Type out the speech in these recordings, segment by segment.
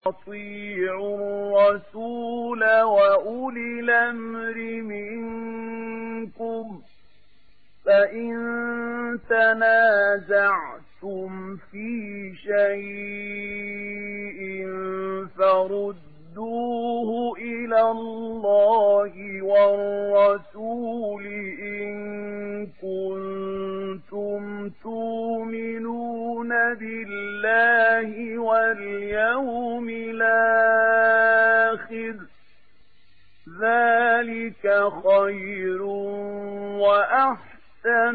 أطيعوا الرسول وأولي الأمر منكم فإن تنازعتم في شيء فردوه إلى الله والرسول إن كنتم تؤمنون بالله واليوم الآخر ذلك خير وأحسن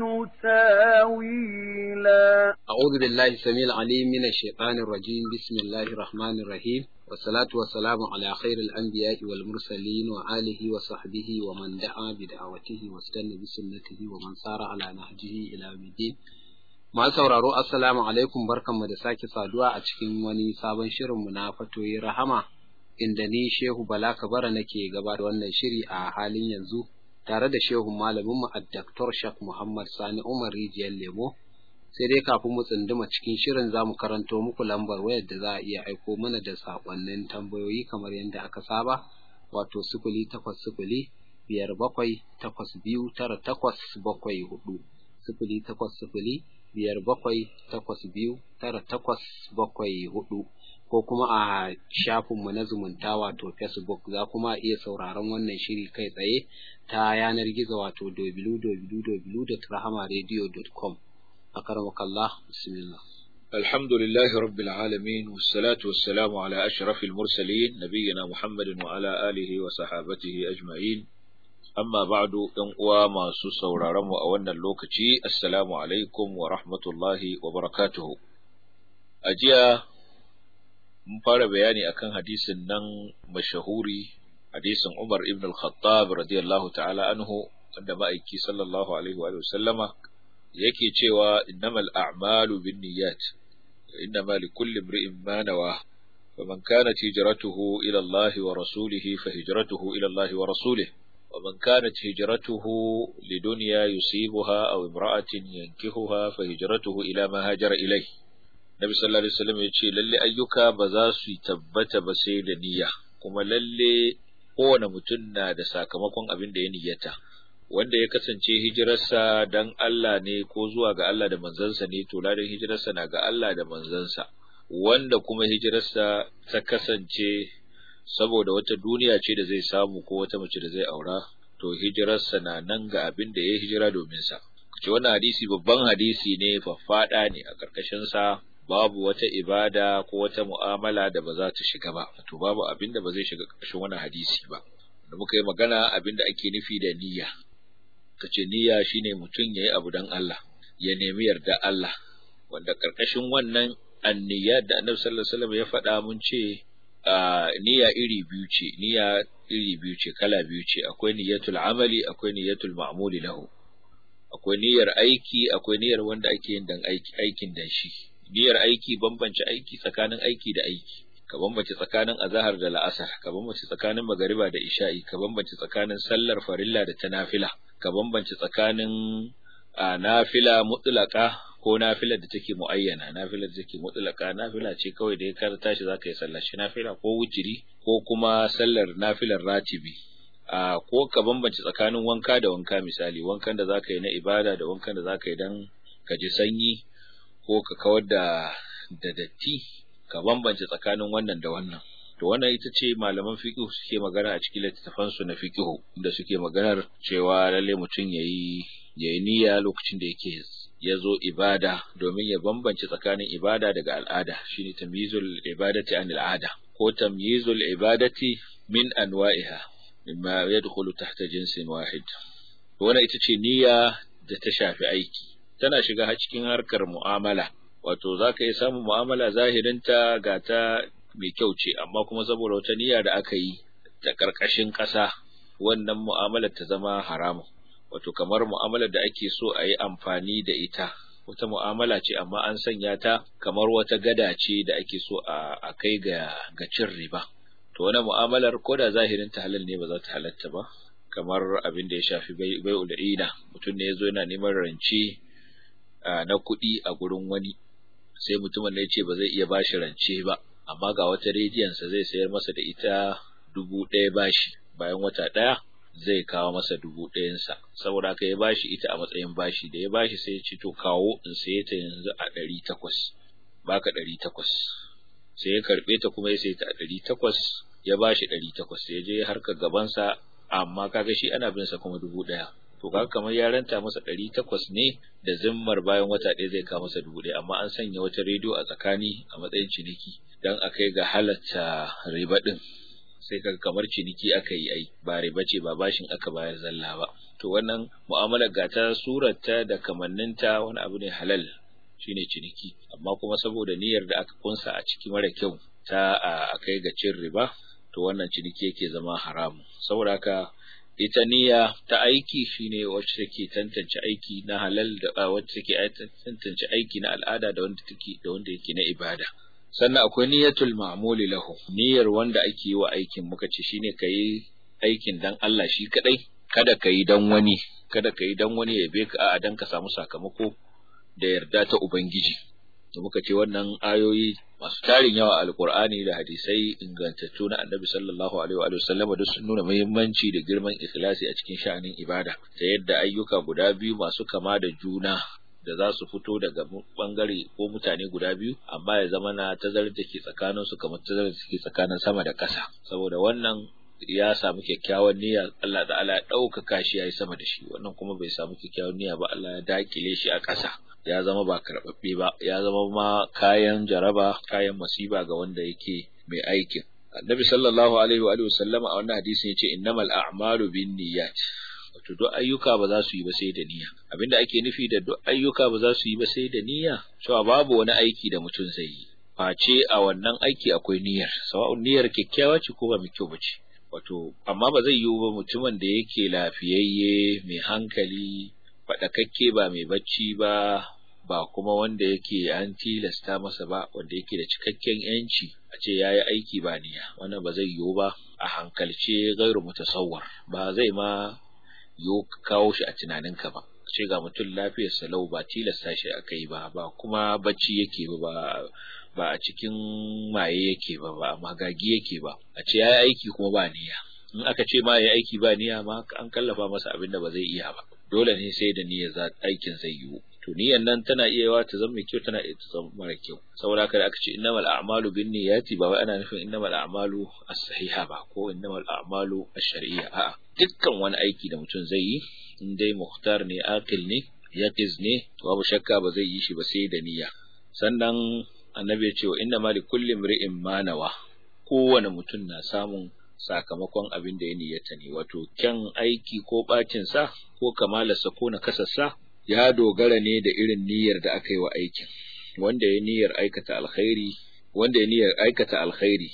تاويلا أعوذ بالله السميع العليم من الشيطان الرجيم بسم الله الرحمن الرحيم والصلاة والسلام على خير الأنبياء والمرسلين وآله وصحبه ومن دعا بدعوته واستنى بسنته ومن سار على نهجه إلى يوم الدين Masu sauraro Assalamu alaikum barkanmu da sake saduwa a cikin wani sabon shirinmu na fatoyi rahama inda ni Shehu Bala Kabara nake gaba da wannan shiri a halin yanzu tare da Shehu malaminmu a Dr. Shak Muhammad Sani Umar Rijiyar Lemo sai dai kafin mu tsunduma cikin shirin za mu karanto muku lambar wayar da za a iya aiko mana da saƙonnin tambayoyi kamar yadda aka saba wato sifili takwas sifili biyar bakwai takwas biyu tara takwas bakwai hudu sifili takwas sifili biyar bakwai takwas biyu tara takwas bakwai hudu ko kuma a shafinmu na zumunta wato facebook za kuma iya sauraron wannan shiri kai tsaye ta yanar gizo wato www.rahamaradio.com أكرمك الله بسم الله الحمد لله رب العالمين والصلاة والسلام على أشرف المرسلين نبينا محمد وعلى آله وصحابته أجمعين أما بعد أنقوى ما سوسور رمو أولنا اللوكتي السلام عليكم ورحمة الله وبركاته أجيا مفار بياني أكن حديث نن مشهوري حديث عمر ابن الخطاب رضي الله تعالى عنه عندما أيكي صلى الله عليه وآله وسلم yake cewa innamal a'malu binniyat innama likulli imri'in ma nawa faman kanat hijratuhu ila Allah wa rasulih fa hijratuhu ila Allah wa rasulih ومن كانت هجرته لدنيا يصيبها أو امرأة ينكهها فهجرته إلى ما هاجر إليه Nabi sallallahu alaihi wasallam ya ce lalle ayyuka ba za su tabbata ba sai da niyya kuma lalle kowane mutum na da sakamakon abin da ya niyyata wanda ya kasance hijirarsa dan Allah ne ko zuwa ga Allah da manzansa ne to ladan hijirarsa na ga Allah da manzansa wanda kuma hijirarsa ta kasance saboda wata duniya ce da zai samu ko wata mace da zai aura to hijirarsa na nan ga abin da ya hijira domin sa ce wannan hadisi babban hadisi ne faffada ne a karkashin sa babu wata ibada ko wata mu'amala da ba za ta shiga ba to babu abin da ba zai shiga karkashin wannan hadisi ba da muka yi magana abin da ake nufi da niyya kace niyya shine mutum yayi abu dan Allah ya nemi yarda Allah wanda karkashin wannan anniyya da Annabi sallallahu alaihi wasallam ya faɗa mun ce niyya iri biyu ce niyya iri biyu ce kala biyu ce akwai niyyatul amali akwai niyyatul ma'muli lahu akwai niyyar aiki akwai niyyar wanda ake yin dan aiki aikin dan shi niyyar aiki bambance aiki tsakanin aiki da aiki ka bambance tsakanin azahar da la'asar ka bambance tsakanin magariba da isha'i ka bambance tsakanin sallar farilla da ta nafila ka bambance tsakanin nafila mutlaka ko nafilar da take muayyana nafilar da take mutlaka nafila ce kawai da ya kar tashi zaka yi sallar shi nafila ko wujiri ko kuma sallar nafilar ratibi a ko ka bambance tsakanin wanka da wanka misali wankan da zaka yi na ibada da wankan da zaka yi dan ka ji sanyi ko ka kawar da da datti ka bambance tsakanin wannan da wannan to wannan ita ce malaman fiqh suke magana a cikin littattafan su na fiqh da suke maganar cewa lalle mutum yayi yayi niyya lokacin da yake ya zo ibada domin ya bambance tsakanin ibada daga al'ada shine tamyizul ibadati an al'ada ko tamyizul ibadati min anwa'iha mimma yadkhulu tahta jinsin wahid wannan ita ce niyya da ta shafi aiki tana shiga cikin harkar mu'amala wato za ka yi samun mu'amala zahirinta ga ta mai kyau ce amma kuma saboda wata niyya da aka yi ta ƙarƙashin ƙasa wannan mu'amalar ta zama haramun wato kamar mu'amalar da ake so a yi amfani da ita wata mu'amala ce amma an sanya ta kamar wata gada ce da ake so a kai ga ga cin riba to wani mu'amalar ko da zahirin ta halal ne ba za ta halatta ba kamar abin da ya shafi bai'ul ina mutum ne ya zo yana neman rance na kuɗi a gurin wani sai mutumin ne ce ba zai iya bashi rance ba amma ga wata rediyonsa zai sayar masa da ita dubu ɗaya bashi bayan wata ɗaya zai kawo masa dubu ɗayansa saboda haka ya bashi ita a matsayin bashi da ya bashi sai ya ce to kawo in saye ta yanzu a ɗari takwas baka ɗari takwas sai ya karɓe ta kuma ya saye ta a ɗari takwas ya bashi ɗari takwas sai ya je harkar gabansa amma kaga shi ana bin sa kuma dubu ɗaya to kaga kamar ya ranta masa ɗari takwas ne da zimmar bayan wata ɗaya zai kawo masa dubu ɗaya amma an sanya wata rediyo a tsakani a matsayin ciniki don a kai ga halatta riba ɗin sai kaga kamar ciniki aka yi ai ba riba ce ba bashin aka bayar zalla ba to wannan mu'amalar gata surarta da kamanninta wani abu ne halal shine ciniki amma kuma saboda niyyar da aka kunsa a ciki mara kyau ta a kai ga cin riba to wannan ciniki yake zama haramu saboda haka ita niyya ta aiki shine wacce take tantance aiki na halal da wacce take tantance aiki na al'ada da wanda take da wanda yake na ibada sannan akwai niyyatul ma'muli lahu niyyar wanda ake yi wa aikin muka ce shine kai aikin dan Allah shi kadai kada ka yi dan wani kada ka yi dan wani ya be ka a dan ka samu sakamako da yarda ta ubangiji to muka ce wannan ayoyi masu tarin yawa a alkur'ani da hadisai ingantattu na annabi sallallahu alaihi wa sallama duk sun nuna muhimmanci da girman ikhlasi a cikin sha'anin ibada ta yadda ayyuka guda biyu masu kama da juna da za su fito daga bangare ko mutane guda biyu amma ya zama na tazarar da ke tsakanin su kamar tazarar da ke tsakanin sama da ƙasa saboda wannan ya samu kyakkyawan niyya Allah da Allah ya ɗaukaka shi ya yi sama da shi wannan kuma bai samu kyakkyawan niyya ba Allah ya dakile shi a ƙasa ya zama ba karɓaɓɓe ba ya zama ma kayan jaraba kayan masiba ga wanda yake mai aikin annabi sallallahu alaihi wa sallama a wannan hadisin yace innamal a'malu binniyat wato duk ayyuka ba za su yi ba sai da niyya abinda ake nufi da duk ayyuka ba za su yi ba sai da niyya cewa babu wani aiki da mutum zai yi face a wannan aiki akwai niyyar sawa'un niyyar kyakkyawa ce ko ba mai kyau ba ce wato amma ba zai yiwu ba mutumin da yake lafiyayye mai hankali faɗakakke ba mai bacci ba ba kuma wanda yake an tilasta masa ba wanda yake da cikakken yanci a ce ya yi aiki ba niyya wannan ba zai yiwu ba a hankalce gairu mutasawwar ba zai ma yiwu kawo shi a tunaninka ba ce ga mutum lafiyar salau ba tilasta shi aka yi ba ba kuma bacci yake ba ba a cikin maye yake ba ba a magagi yake ba a ce ya yi aiki kuma ba niyya in aka ce ma ya aiki ba niyya ma an kallafa masa abin da ba zai iya ba dole ne sai da niyya za aikin zai yiwu to niyyan nan tana iya yawa ta zama mai kyau tana iya ta zama mara kyau saboda haka da aka ce innamal a'malu bin niyyati ba wai ana nufin innamal a'malu as-sahiha ba ko innamal a'malu ash-shar'iyya a'a dukkan wani aiki da mutum zai yi in dai muhtar ne akil ne yaqiz ne babu shakka ba zai yi shi ba sai da niyya sannan annabi ya ce wa inna ma likulli imri'in ma nawa kowane mutum na samun sakamakon abin da ya niyyata ne wato kyan aiki ko bacin sa ko kamalarsa ko na kasarsa ya dogara ne da irin niyyar da aka yi wa aikin wanda ya niyyar aikata alkhairi wanda ya niyyar aikata alkhairi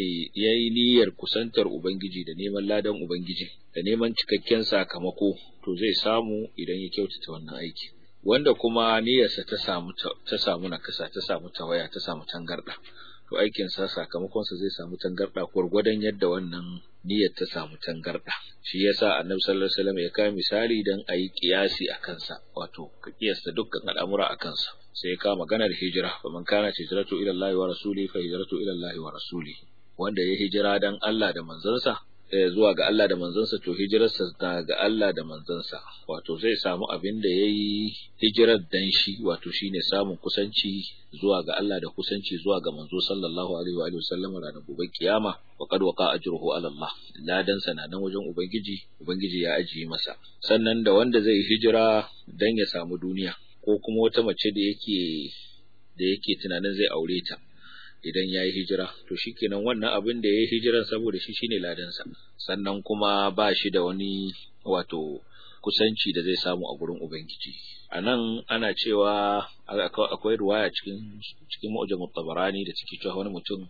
ya yi niyyar kusantar ubangiji da neman ladan ubangiji da neman cikakken sakamako to zai samu idan ya kyautata wannan aiki wanda kuma niyyarsa ta samu ta samu nakasa ta samu tawaya ta samu tangarda to aikin sa sakamakon sa zai samu tangarda gurgurdan yadda wannan niyyar ta samu tangarda shi yasa annabi sallallahu alaihi wasallam ya kai misali dan ayi kiyasi a kansa wato ka kiyasta dukkan al'amura a kansa sai ya kawo maganar hijira fa man kana hijratu ila Allah wa rasuli fa hijratu ila Allah wa rasuli wanda ya hijira dan Allah da manzansa zuwa ga Allah da manzansa to hijirarsa ta ga Allah da manzansa wato zai samu abin da yayi hijirar dan shi wato shine samun kusanci zuwa ga Allah da kusanci zuwa ga manzo sallallahu alaihi wa alihi wasallam ranar gobe kiyama wa qad waqa ajruhu ala Allah ladan sa nan wajen ubangiji ubangiji ya ajiye masa sannan da wanda zai hijira dan ya samu duniya ko kuma wata mace da yake da yake tunanin zai aure ta idan ya yi hijira to shikenan wannan abin da ya yi hijiran saboda shi shine ladansa sannan kuma ba shi da wani wato kusanci da zai samu a gurin ubangiji a nan ana cewa akwai ruwaya cikin cikin mu'jamut tabarani da cikin cewa wani mutum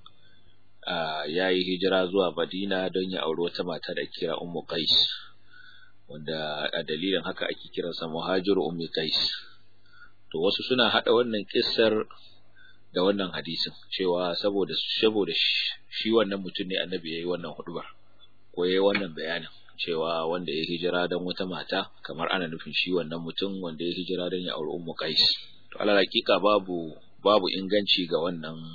ya yi hijira zuwa madina don ya auri wata mata da kira ummu qais wanda a dalilin haka ake kiransa muhajiru ummi qais to wasu suna hada wannan kissar da wannan hadisin cewa saboda saboda shi wannan mutum ne annabi yayi wannan hudubar ko yayi wannan bayanin cewa wanda ya hijira dan wata mata kamar ana nufin shi wannan mutum wanda ya hijira dan ya auri ummu qais to alal hakika babu babu inganci ga wannan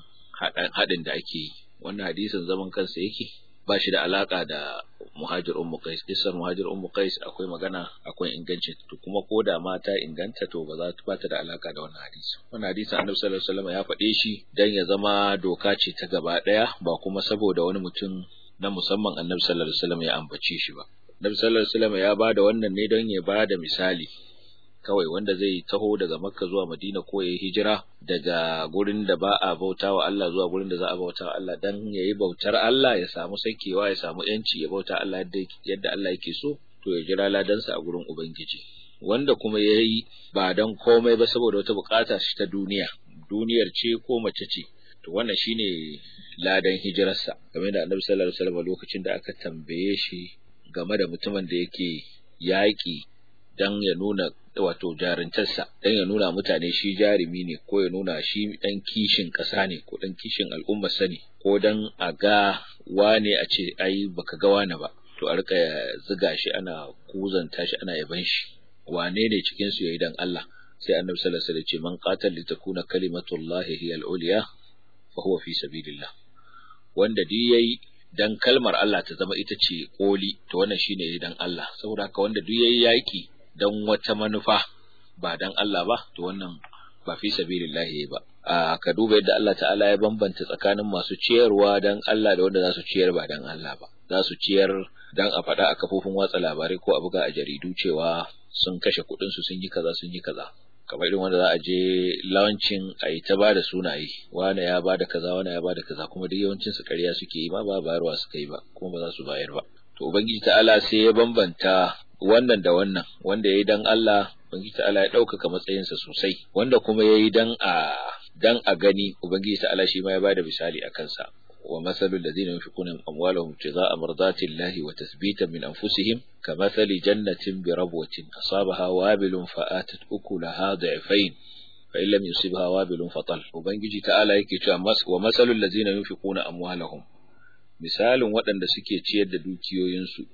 haɗin da ake yi wannan hadisin zaman kansa yake ba shi da alaka da muhajir ummu qais kissar muhajir ummu qais akwai magana akwai inganci to kuma ko da ma ta inganta to ba za ta bata da alaka da wannan hadisi wannan hadisin annabi sallallahu alaihi wasallam ya faɗe shi dan ya zama doka ce ta gaba daya ba kuma saboda wani mutum na musamman annabi sallallahu alaihi wasallam ya ambace shi ba annabi sallallahu alaihi wasallam ya bada wannan ne don ya bada misali kawai wanda zai taho daga makka zuwa madina ko ya hijira daga gurin da ba a bauta wa Allah zuwa gurin da za a bauta wa Allah dan ya yi bautar Allah ya samu sakewa ya samu yanci ya bauta Allah yadda Allah yake so to ya jira ladansa a gurin ubangiji wanda kuma ya yi ba dan komai ba saboda wata bukata shi ta duniya duniyar ce ko mace ce to wannan shine ladan hijirarsa game da annabi sallallahu alaihi wasallam lokacin da aka tambaye shi game da mutumin da yake yaƙi dan ya nuna wato jarintarsa dan ya nuna mutane shi jarumi ne ko ya nuna shi dan kishin ƙasa ne ko dan kishin al'ummar sa ne ko dan a ga wane a ce ai baka ga wane ba to a rika ziga shi ana kuzanta shi ana yaban shi wane ne cikin su yayi dan Allah sai annabi sallallahu alaihi wasallam ce man qatal li takuna kalimatullahi hiya al-ulya fa huwa fi sabilillah wanda duk yayi dan kalmar Allah ta zama ita ce koli to wannan shine dan Allah saboda haka wanda duk yayi yaki dan wata manufa ba dan Allah ba to wannan ba fi sabilillahi ba a ka duba yadda Allah ta'ala ya bambanta tsakanin masu ciyarwa dan Allah da wanda za su ciyar ba dan Allah ba za su ciyar dan a faɗa a kafofin watsa labarai ko a buga a jaridu cewa sun kashe kuɗin su sun yi kaza sun yi kaza kamar irin wanda za a je launching a yi ta bada sunaye wane ya bada kaza wane ya bada kaza kuma duk yawancin su ƙarya suke yi ma ba bayarwa suka yi ba kuma ba za su bayar ba to ubangiji ta'ala sai ya bambanta wannan da wannan wanda ya yi dan Allah ubangiji ta'ala ya ɗaukaka matsayinsa sosai wanda kuma ya yi dan a dan a gani ubangiji ta'ala shi ma ya bada misali a kansa wa masalul ladina yunfiquna amwalahum ibtigha'a mardatillahi wa tathbitan min anfusihim kamathali jannatin bi rabwatin asabaha wabilun fa'atat ukulaha da'fayn fa in lam yusibha wabilun fatal ubangiji ta'ala yake cewa wa masalul ladina yunfiquna amwalahum misalin waɗanda suke ciyar da dukiyoyinsu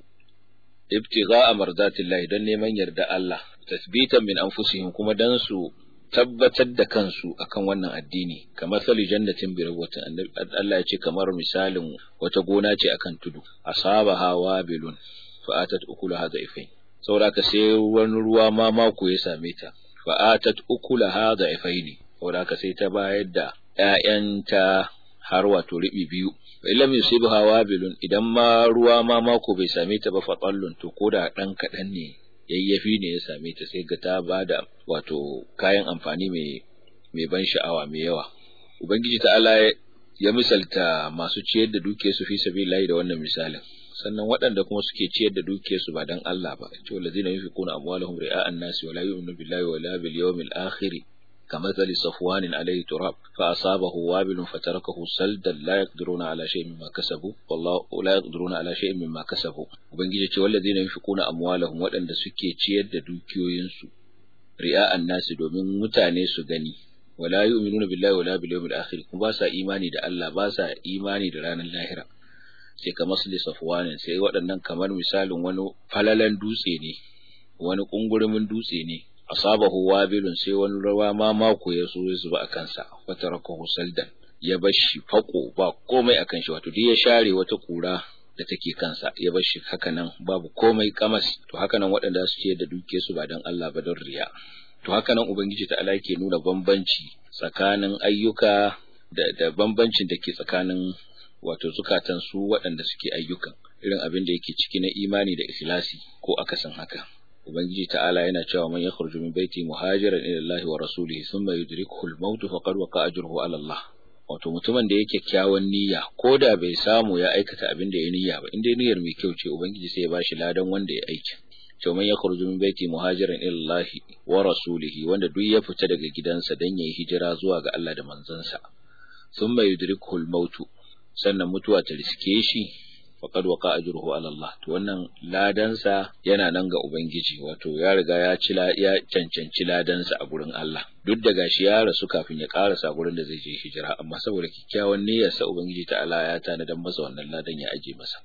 ibtigha'a mardatillahi dan neman yarda Allah tasbitan min anfusihim kuma dan su tabbatar da kansu akan wannan addini kamar sali jannatin bi rawatin Allah ya ce kamar misalin wata gona ce akan tudu asabaha wabilun fa atat ukulaha da'ifai saboda ka sai wani ruwa ma mako ya same ta fa atat ukulaha da'ifaini saboda ka sai ta bayar da ƴaƴanta har wato ribi biyu illam yusibha wabilun idan ma ruwa ma mako bai same ta ba fatallun to koda dan kadan ne yayyafi ne ya same ta sai ga ta bada wato kayan amfani mai mai ban sha'awa mai yawa ubangiji ta'ala ya misalta masu ciyar da duke su fi sabilillahi da wannan misalin sannan waɗanda kuma suke ciyar da duke su ba dan Allah ba ce wallazina yunfiquna amwalahum ri'a'an nasi wa la yu'minu billahi wa la bil yawmil akhir كمثل صفوان عليه تراب فأصابه وابل فتركه سلدا لا يقدرون على شيء مما كسبوا والله لا يقدرون على شيء مما كسبوا ubangiji ce walladina yunfiquna amwalahum waɗanda suke ciyar da dukiyoyinsu ri'a'an nasi domin mutane su gani wala yu'minuna billahi wala bil yawmil akhir kuma ba sa imani da Allah ba sa imani da ranar lahira sai kamar su safwanin sai waɗannan kamar misalin wani falalan dutse ne wani kungurumin dutse ne asabahu wabilun sai wani rawa ma mako ya so ya zuba a kansa wata rakahu saldan ya bar shi fako ba komai akan shi wato duk ya share wata kura da take kansa ya bar shi haka nan babu komai kamas to haka nan waɗanda su ce da duke su ba dan Allah ba don riya to haka nan ubangiji ta Allah yake nuna bambanci tsakanin ayyuka da da bambancin da ke tsakanin wato zukatan su waɗanda suke ayyukan irin abin da yake ciki na imani da ikhlasi ko akasin haka ubangiji ta'ala yana cewa man yakhruju min baiti muhajiran ila Allah wa rasulihi thumma yudrikuhu al-maut faqad waqa ajruhu ala Allah wato mutumin da yake kyakkyawan niyya ko da bai samu ya aikata abin da ya niyya ba inda niyyar mai kyau ce ubangiji sai ya bashi ladan wanda ya aiki to man yakhruju min baiti muhajiran ila Allah wa rasulihi wanda duk ya fita daga gidansa dan yayi hijira zuwa ga Allah da manzansa thumma yudrikuhu al-maut sannan mutuwa ta riske shi faqad waqa ajruhu ala Allah to wannan ladansa yana nan ga ubangiji wato ya riga ya ci ya cancanci ladansa a gurin Allah duk da gashi ya rasu kafin ya karasa gurin da zai je hijira amma saboda kikkiawan niyyar sa ubangiji ta'ala ya tanadan masa wannan ladan ya aje masa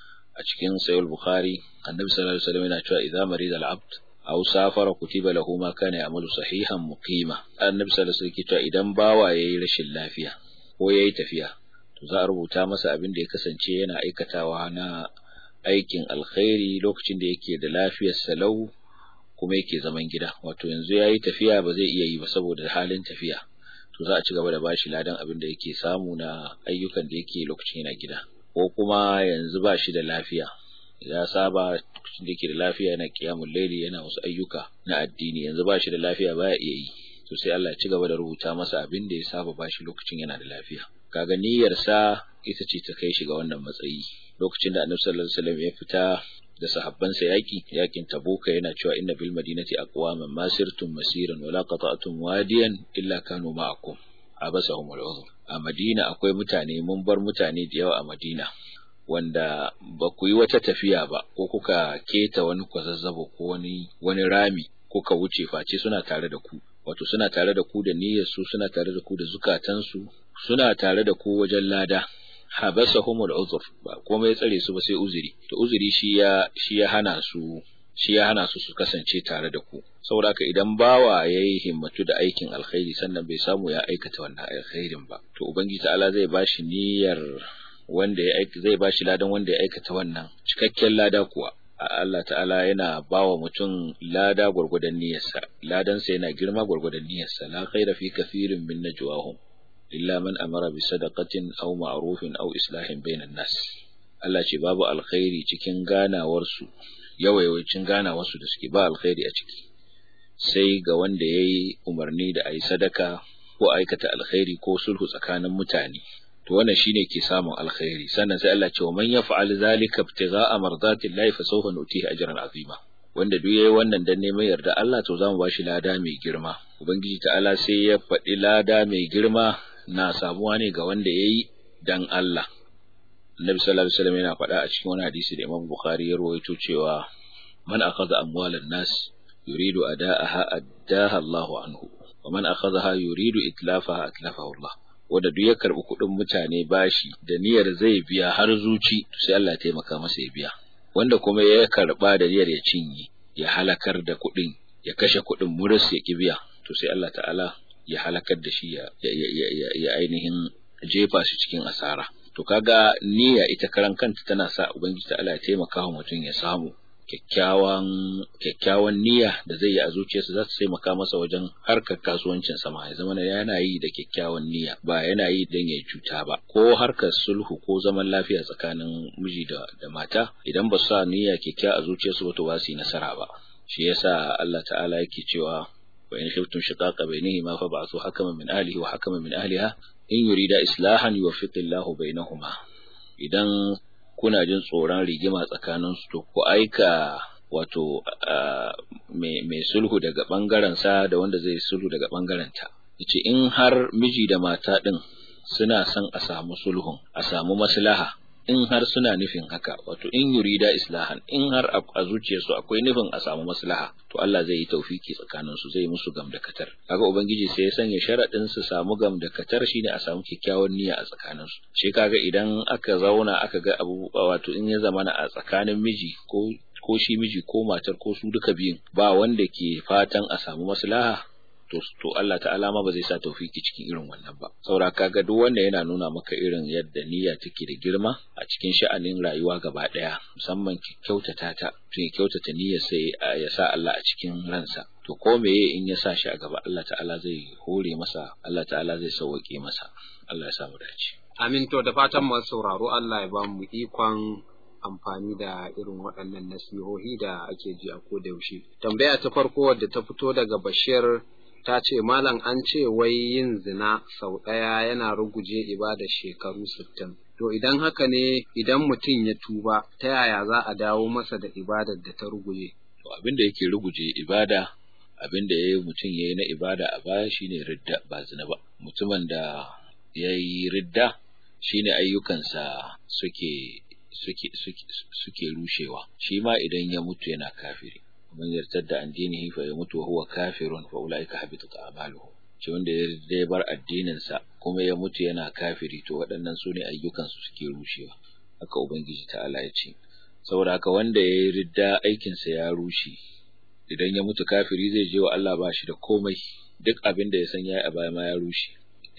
a cikin sahih bukhari annabi sallallahu alaihi wasallam yana cewa idza marida al-abd aw safara kutiba lahu ma kana ya'malu sahihan muqima annabi sallallahu alaihi wasallam cewa idan bawa yayi rashin lafiya ko yayi tafiya to za a rubuta masa abin da ya kasance yana aikatawa na aikin alkhairi lokacin da yake da lafiyar salau kuma yake zaman gida wato yanzu yayi tafiya ba zai iya yi ba saboda halin tafiya to za a ci gaba da bashi ladan abin da yake samu na ayyukan da yake lokacin yana gida ko kuma yanzu ba shi da lafiya ya saba lokacin da yake da lafiya yana kiyamul laili yana wasu ayyuka na addini yanzu ba shi da lafiya baya iya yi to sai Allah ya ci gaba da rubuta masa abin da ya saba bashi lokacin yana da lafiya kaga niyyar sa ita ce ta kai shi ga wannan matsayi lokacin da Annabi sallallahu alaihi wasallam ya fita da sahabbansa yaki yakin tabuka yana cewa inna bil madinati aqwaman masirtum masiran wala qata'tum wadiyan illa kanu ma'akum abasahum al a madina akwai mutane mun bar mutane da yawa a madina wanda ba ku yi wata tafiya ba ko kuka keta wani kwazazzabo ko wani wani rami kuka wuce face suna tare da ku wato suna tare da ku da niyyar su suna tare da ku da zukatansu suna tare da ku wajen lada habasahumul uzur ba komai tsare su ba sai uzuri to uzuri shi ya shi ya hana su shi ya hana su su kasance tare da ku saboda haka idan bawa yayi himmatu da aikin alkhairi sannan bai samu ya aikata wannan alkhairin ba to ubangiji ta'ala zai bashi niyyar wanda ya aika zai bashi ladan wanda ya aikata wannan cikakken lada kuwa Allah ta'ala yana bawa mutum lada gwargwadon niyyarsa ladansa yana girma gwargwadon niyyarsa la khaira fi kathirin min najwahum illa man amara bi sadaqatin aw ma'rufin aw islahin bainan nas Allah ce babu alkhairi cikin ganawar su yawayawancin ganawar su da suke ba alkhairi a ciki sai ga wanda yayi umarni da ayi sadaka ko aikata alkhairi ko sulhu tsakanin mutane to wannan shine ke samun alkhairi sannan sai Allah ce wa man yaf'al zalika ibtigha'a mardatillahi fa sawfa nutihi ajran azima wanda duk yayi wannan dan neman yarda Allah to zamu bashi lada mai girma ubangiji ta'ala sai ya faɗi lada mai girma na samuwa ne ga wanda yayi dan Allah Annabi sallallahu alaihi wasallam yana faɗa a cikin wani hadisi da Imam Bukhari ya rawaito cewa man akhadha amwalan nas yuridu ada'aha addaha Allahu anhu wa man akhadhaha yuridu itlafaha atlafahu Allah wanda duk ya karbi kuɗin mutane bashi da niyyar zai biya har zuci sai Allah ya taimaka masa ya biya wanda kuma ya karba da niyyar ya cinye ya halakar da kuɗin ya kashe kuɗin muris ya ki biya to sai Allah ta'ala ya halakar da shi ya ya ainihin jefa shi cikin asara to kaga niyya ita karan kanta tana sa ubangiji ta'ala ya taimaka wa mutum ya samu kyakkyawan kyakkyawan niyya da zai yi a zuciyarsa za ta taimaka masa wajen harkar kasuwancin sama ya zama yana yi da kyakkyawan niyya ba yana yi don ya cuta ba ko harkar sulhu ko zaman lafiya tsakanin miji da, da mata idan ba su sa niyya kyakkyawa a zuciyarsu ba to ba su yi nasara ba shi yasa Allah ta'ala yake cewa wa in khiftum shiqaqa bainihima fa ba'thu hakaman min ahlihi wa hakaman min ahliha in yurida islahan yuwaffiqillahu bainahuma idan kuna jin tsoron rigima tsakaninsu to ku aika wato mai sulhu daga ɓangaren sa da wanda zai sulhu daga ɓangaren ta yace in har miji da mata ɗin suna son a samu sulhun a samu maslaha in har suna nufin haka wato in yurida islahan in har a zuciyarsu akwai nufin a samu maslaha to Allah zai yi taufiki tsakanin su zai musu gamdakatar kaga ubangiji sai ya sanya sharadin su samu gamdakatar shine a samu kyakkyawan niyya a tsakanin su shi kaga idan aka zauna aka ga abu wato in ya zamana a tsakanin miji ko ko shi miji ko matar ko su duka biyun ba wanda ke fatan a samu maslaha to to Allah ta'ala ma ba zai sa tawfiki cikin irin wannan ba saboda kaga duk wanda yana nuna maka irin yadda niyya take da girma a cikin sha'anin rayuwa gaba daya musamman ki kyautata ta tun kyautata niyyar sai ya sa Allah a cikin ransa to ko meye in ya sa shi a gaba Allah ta'ala zai hore masa Allah ta'ala zai sauke masa Allah ya samu dace amin to da fatan masu sauraro Allah ya ba mu ikon amfani da irin waɗannan nasihohi da ake ji a koda yaushe tambaya ta farko wadda ta fito daga Bashir ta ce malam an ce wai yin zina sau ɗaya yana ruguje ibada shekaru sittin. To idan haka ne idan mutum ya tuba ta yaya za a dawo masa da ibadar da ta ruguje? To abin da yake ruguje ibada abin da yayi mutum yayi na ibada a baya shine ridda ba zina ba. Mutumin da yayi ridda shine ayyukansa suke suke suke suke rushewa. Shi ma idan ya mutu yana kafiri. man yartadda an dinihi fa yamutu wa huwa kafirun fa ulaika habitat a'maluhu shi wanda ya bar addinin sa kuma ya mutu yana kafiri to waɗannan su ne ayyukan su suke rushewa haka ubangiji ta'ala ya ce saboda haka wanda ya yi ridda aikin sa ya rushe idan ya mutu kafiri zai je wa Allah ba shi da komai duk abin da ya san yayi a baya ma ya rushe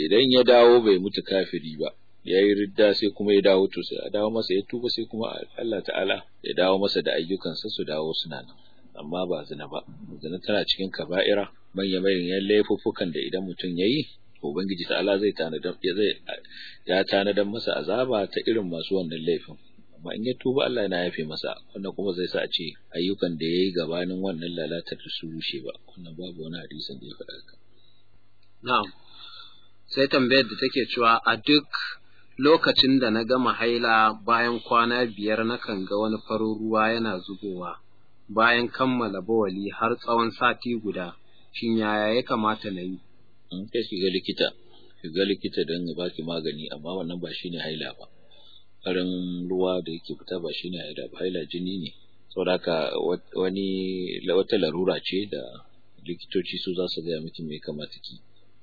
idan ya dawo bai mutu kafiri ba ya yi ridda sai kuma ya dawo to sai a dawo masa ya tuba sai kuma Allah ta'ala ya dawo masa da ayyukansa su dawo suna nan amma ba zina ba zina tana cikin kaba'ira manya manyan laifuffukan da idan mutum ya yi ubangiji ta'ala zai tanadar ya zai ya tanadar masa azaba ta irin masu wannan laifin amma in ya tuba Allah yana yafe masa wannan kuma zai sa a ce ayyukan da yayi gabanin wannan lalatar da su rushe ba wannan babu wani hadisin da ya faɗa haka na'am sai tambayar da take cewa a duk lokacin da na gama haila bayan kwana biyar nakan ga wani farin ruwa yana zubowa bayan kammala bawali har tsawon sati guda shin yaya ya kamata na yi in kai shiga likita shiga likita don ya baki magani amma wannan ba shine haila ba farin ruwa da yake fita ba shine haila ba haila jini ne saboda haka wani wata larura ce da likitoci su za su gaya miki me kamata ki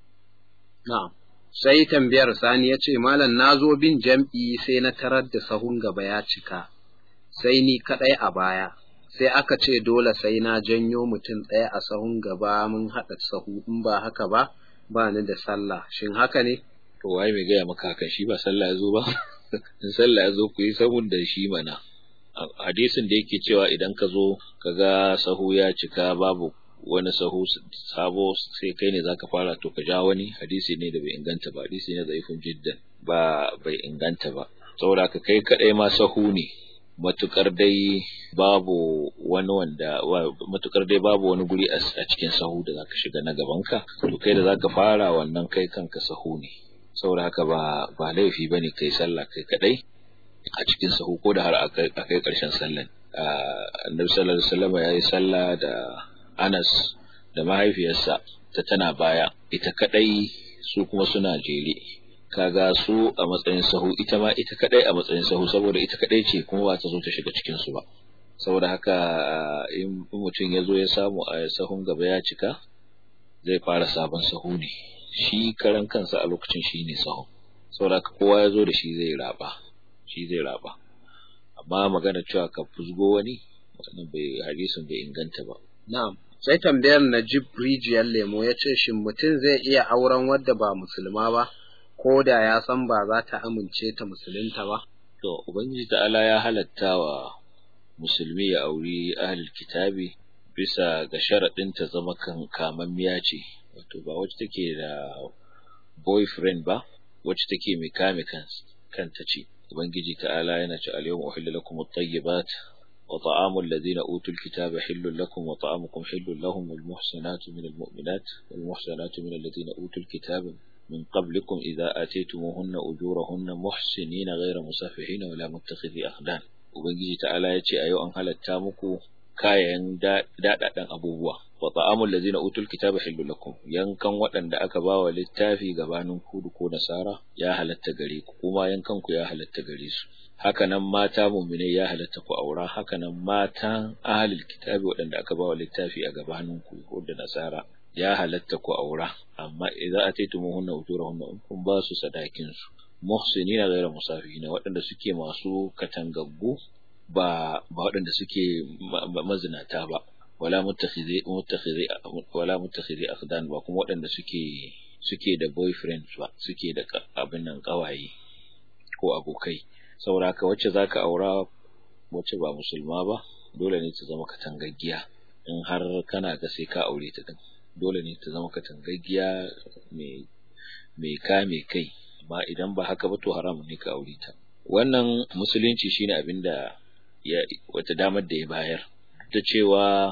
na'am sai tambayar sani ya ce malam na zo bin jam'i sai na tarar da sahun gaba ya cika sai ni kaɗai a baya sai aka ce dole sai na janyo mutum ɗaya a sahun gaba mun haɗa sahu in ba haka ba ba ni da sallah shin haka ne to waye mai gaya maka hakan shi ba sallah ya zo ba in sallah ya zo ku yi sahun da shi mana hadisin da yake cewa idan ka zo ka ga sahu ya cika babu wani sahu sabo sai kai ne zaka fara to ka ja wani hadisi ne da bai inganta ba hadisi ne zaifin jiddan ba bai inganta ba saboda ka kai kadai ma sahu ne matukar dai babu wani wanda matukar dai babu wani guri a cikin sahu da zaka shiga na gabanka to kai da zaka fara wannan kai kanka sahu ne saboda haka ba ba laifi bane kai sallah kai kadai a cikin sahu ko da har a kai karshen sallan annabi sallallahu alaihi wasallam yayi sallah da Anas da mahaifiyarsa ta tana baya ita kadai su kuma suna jere kaga su a matsayin sahu ita ma ita kadai a matsayin sahu saboda ita kadai ce kuma ba ta zo ta shiga cikin su ba saboda haka in mutum ya zo ya samu a sahun gaba ya cika zai fara sabon sahu ne shi karan kansa a lokacin shi ne sahu saboda haka kowa ya zo da shi zai raba shi zai raba amma magana cewa ka fusgo wani wannan bai hadisin bai inganta ba na'am sai tambayar Najib rijiyar lemo ya ce shin mutum zai iya auren wadda ba musulma ba ko da ya san ba za ta amince ta musulunta ba to ubangiji ta'ala ya halatta wa musulmi ya auri ahlul kitabi bisa ga sharaɗin ta zama kan kamammiya ce wato ba wacce take da boyfriend ba wacce take mai kame kanta ce ubangiji ta'ala yana ce al-yawma uhilla lakum at-tayyibat وطعام الذين أوتوا الكتاب حل لكم وطعامكم حل لهم والمحسنات من المؤمنات والمحسنات من الذين أوتوا الكتاب من قبلكم إذا آتيتموهن أجورهن محسنين غير مسافحين ولا متخذي أخدان وبنجي تعالى يتي أيو أن هل التامكو kayan daɗaɗen abubuwa wa ta'amul ladzina utul kitaba hillu lakum yankan waɗanda aka ba wa littafi gabanin kudu ko nasara ya halatta gare ku kuma yankan ku ya halatta gare su hakanan mata mu'minai ya halatta ku aura hakanan mata ahlul kitabi waɗanda aka ba wa littafi a gabanin ku ko da nasara ya halatta ku aura amma idza ataytumuhunna ujurahunna in kun ba su sadakin su muhsinina ghayra musafihina waɗanda suke masu katangaggu ba ba waɗanda suke mazinata ba wala muttakhidhi muttakhidhi wala muttakhidhi akhdan ba kuma waɗanda suke suke da boyfriend ba suke da abin nan kawaye ko abokai saboda ka wacce zaka aura wacce ba musulma ba dole ne ta zama katangaggiya in har kana ga sai ka aure ta din dole ne ta zama katangaggiya mai mai kame kai amma idan ba haka ba to haramun ne ka aure ta wannan musulunci shine abinda ya wata damar da ya bayar ta cewa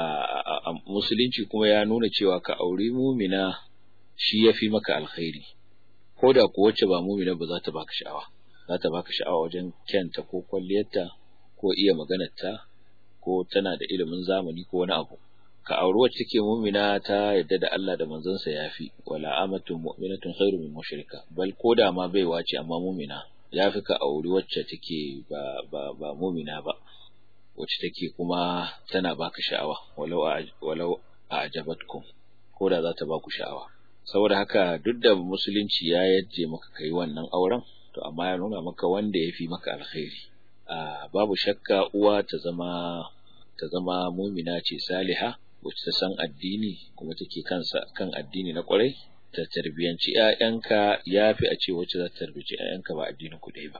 a musulunci kuma ya nuna cewa ka auri mumina shi ya fi maka alkhairi ko da ku wacce ba mumina ba za ta baka sha'awa za ta baka sha'awa wajen kyanta ko kwalliyarta ko iya maganarta ko tana da ilimin zamani ko wani abu ka auri wacce take mumina ta yadda da Allah da manzansa yafi wala amatun mu'minatun khairu min mushrika bal ko da ma baiwa ce amma mumina yafi ka auri wacce take ba ba ba mumina ba wacce take kuma tana baka sha'awa walau walau a'jabatkum ko da za ta baku sha'awa saboda haka duk da musulunci ya yaje maka kai wannan auren to amma ya nuna maka wanda yafi maka alkhairi a babu shakka uwa ta zama ta zama mumina ce saliha wacce ta san addini kuma take kansa kan addini na kwarai ta tarbiyanci ƴaƴanka yafi a ce wacce za ta tarbiyanci ƴaƴanka ba addinin ku ɗaya ba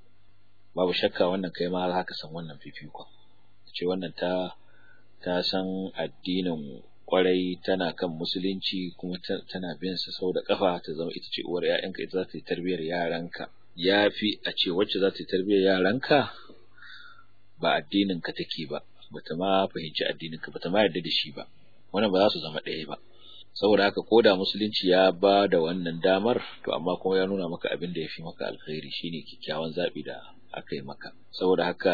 babu shakka wannan kai ma za ka san wannan fifikon ce wannan ta ta san addinin kwarai tana kan musulunci kuma tana bin sa sau da kafa ta zama ita ce uwar ƴaƴanka ita za ta yi tarbiyar yaranka yafi a ce wacce za ta yi tarbiyar yaranka ba addinin ka take ba bata ma fahimci addinin ka bata ma yarda da shi ba wannan ba za su zama ɗaya ba saboda haka ko da musulunci ya ba da wannan damar to amma kuma ya nuna maka abin da ya fi maka alkhairi shine kyakkyawan zaɓi da aka yi maka saboda haka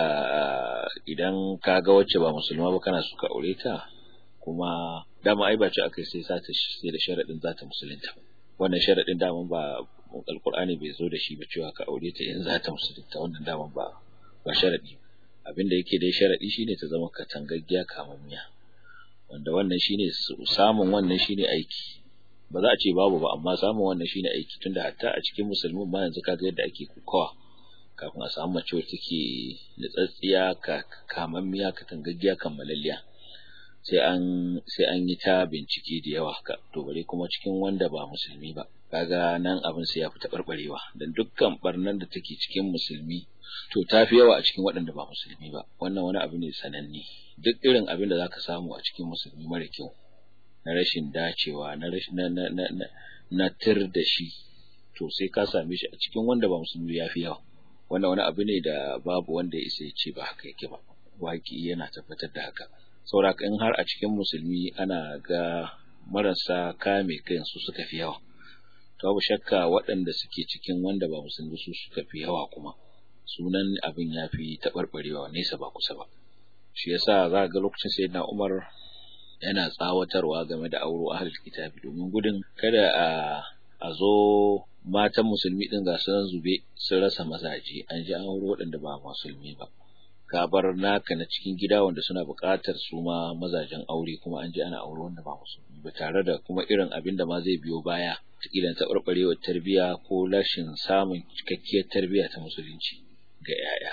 idan ka ga wacce ba musulma ba kana so ka aure ta kuma dama ai ba ce aka sai sa ta sai da sharadin za ta musulunta wannan sharadin dama ba alqur'ani bai zo da shi ba cewa ka aure ta in za ta musulunta wannan dama ba ba sharadi abin da yake dai sharadi shine ta zama katangaggiya kamammiya wanda wannan shine samun wannan shine aiki ba za a ce babu ba amma samun wannan shine aiki tunda hatta a cikin musulmin ma yanzu kaga yadda ake kokawa kafin a samu mace wacce take nutsatsiya ka kamammiya katangaggiya kammalalliya sai an sai an yi ta bincike da yawa ka to bare kuma cikin wanda ba musulmi ba kaga nan abin sai ya fita barbarewa dan dukkan barnan da take cikin musulmi to tafi yawa a cikin waɗanda ba musulmi ba wannan wani abu ne sananne duk irin abin da zaka samu a cikin musulmi mara kyau na rashin dacewa na rashin na na na na tir da shi to sai ka same shi a cikin wanda ba musulmi ya fi yawa wannan wani abu ne da babu wanda ya isa ya ce ba haka yake ba waki yana tabbatar da haka saboda in har a cikin musulmi ana ga marasa kame kansu suka fi yawa to babu shakka waɗanda suke cikin wanda ba musulmi su suka fi yawa kuma sunan abin ya fi taɓarɓarewa nesa ba kusa ba shi yasa za ga lokacin sayyidina Umar yana tsawatarwa game da auro ahlul kitabi domin gudun kada a a zo matan musulmi din ga sun zube sun rasa mazaje an ji an auro waɗanda ba musulmi ba ka bar naka na cikin gida wanda suna buƙatar su ma mazajen aure kuma an ji ana aure wanda ba musulmi ba tare da kuma irin abin da ma zai biyo baya kilan taɓarɓarewar tarbiyya ko rashin samun cikakkiyar tarbiyya ta musulunci ga 'ya'ya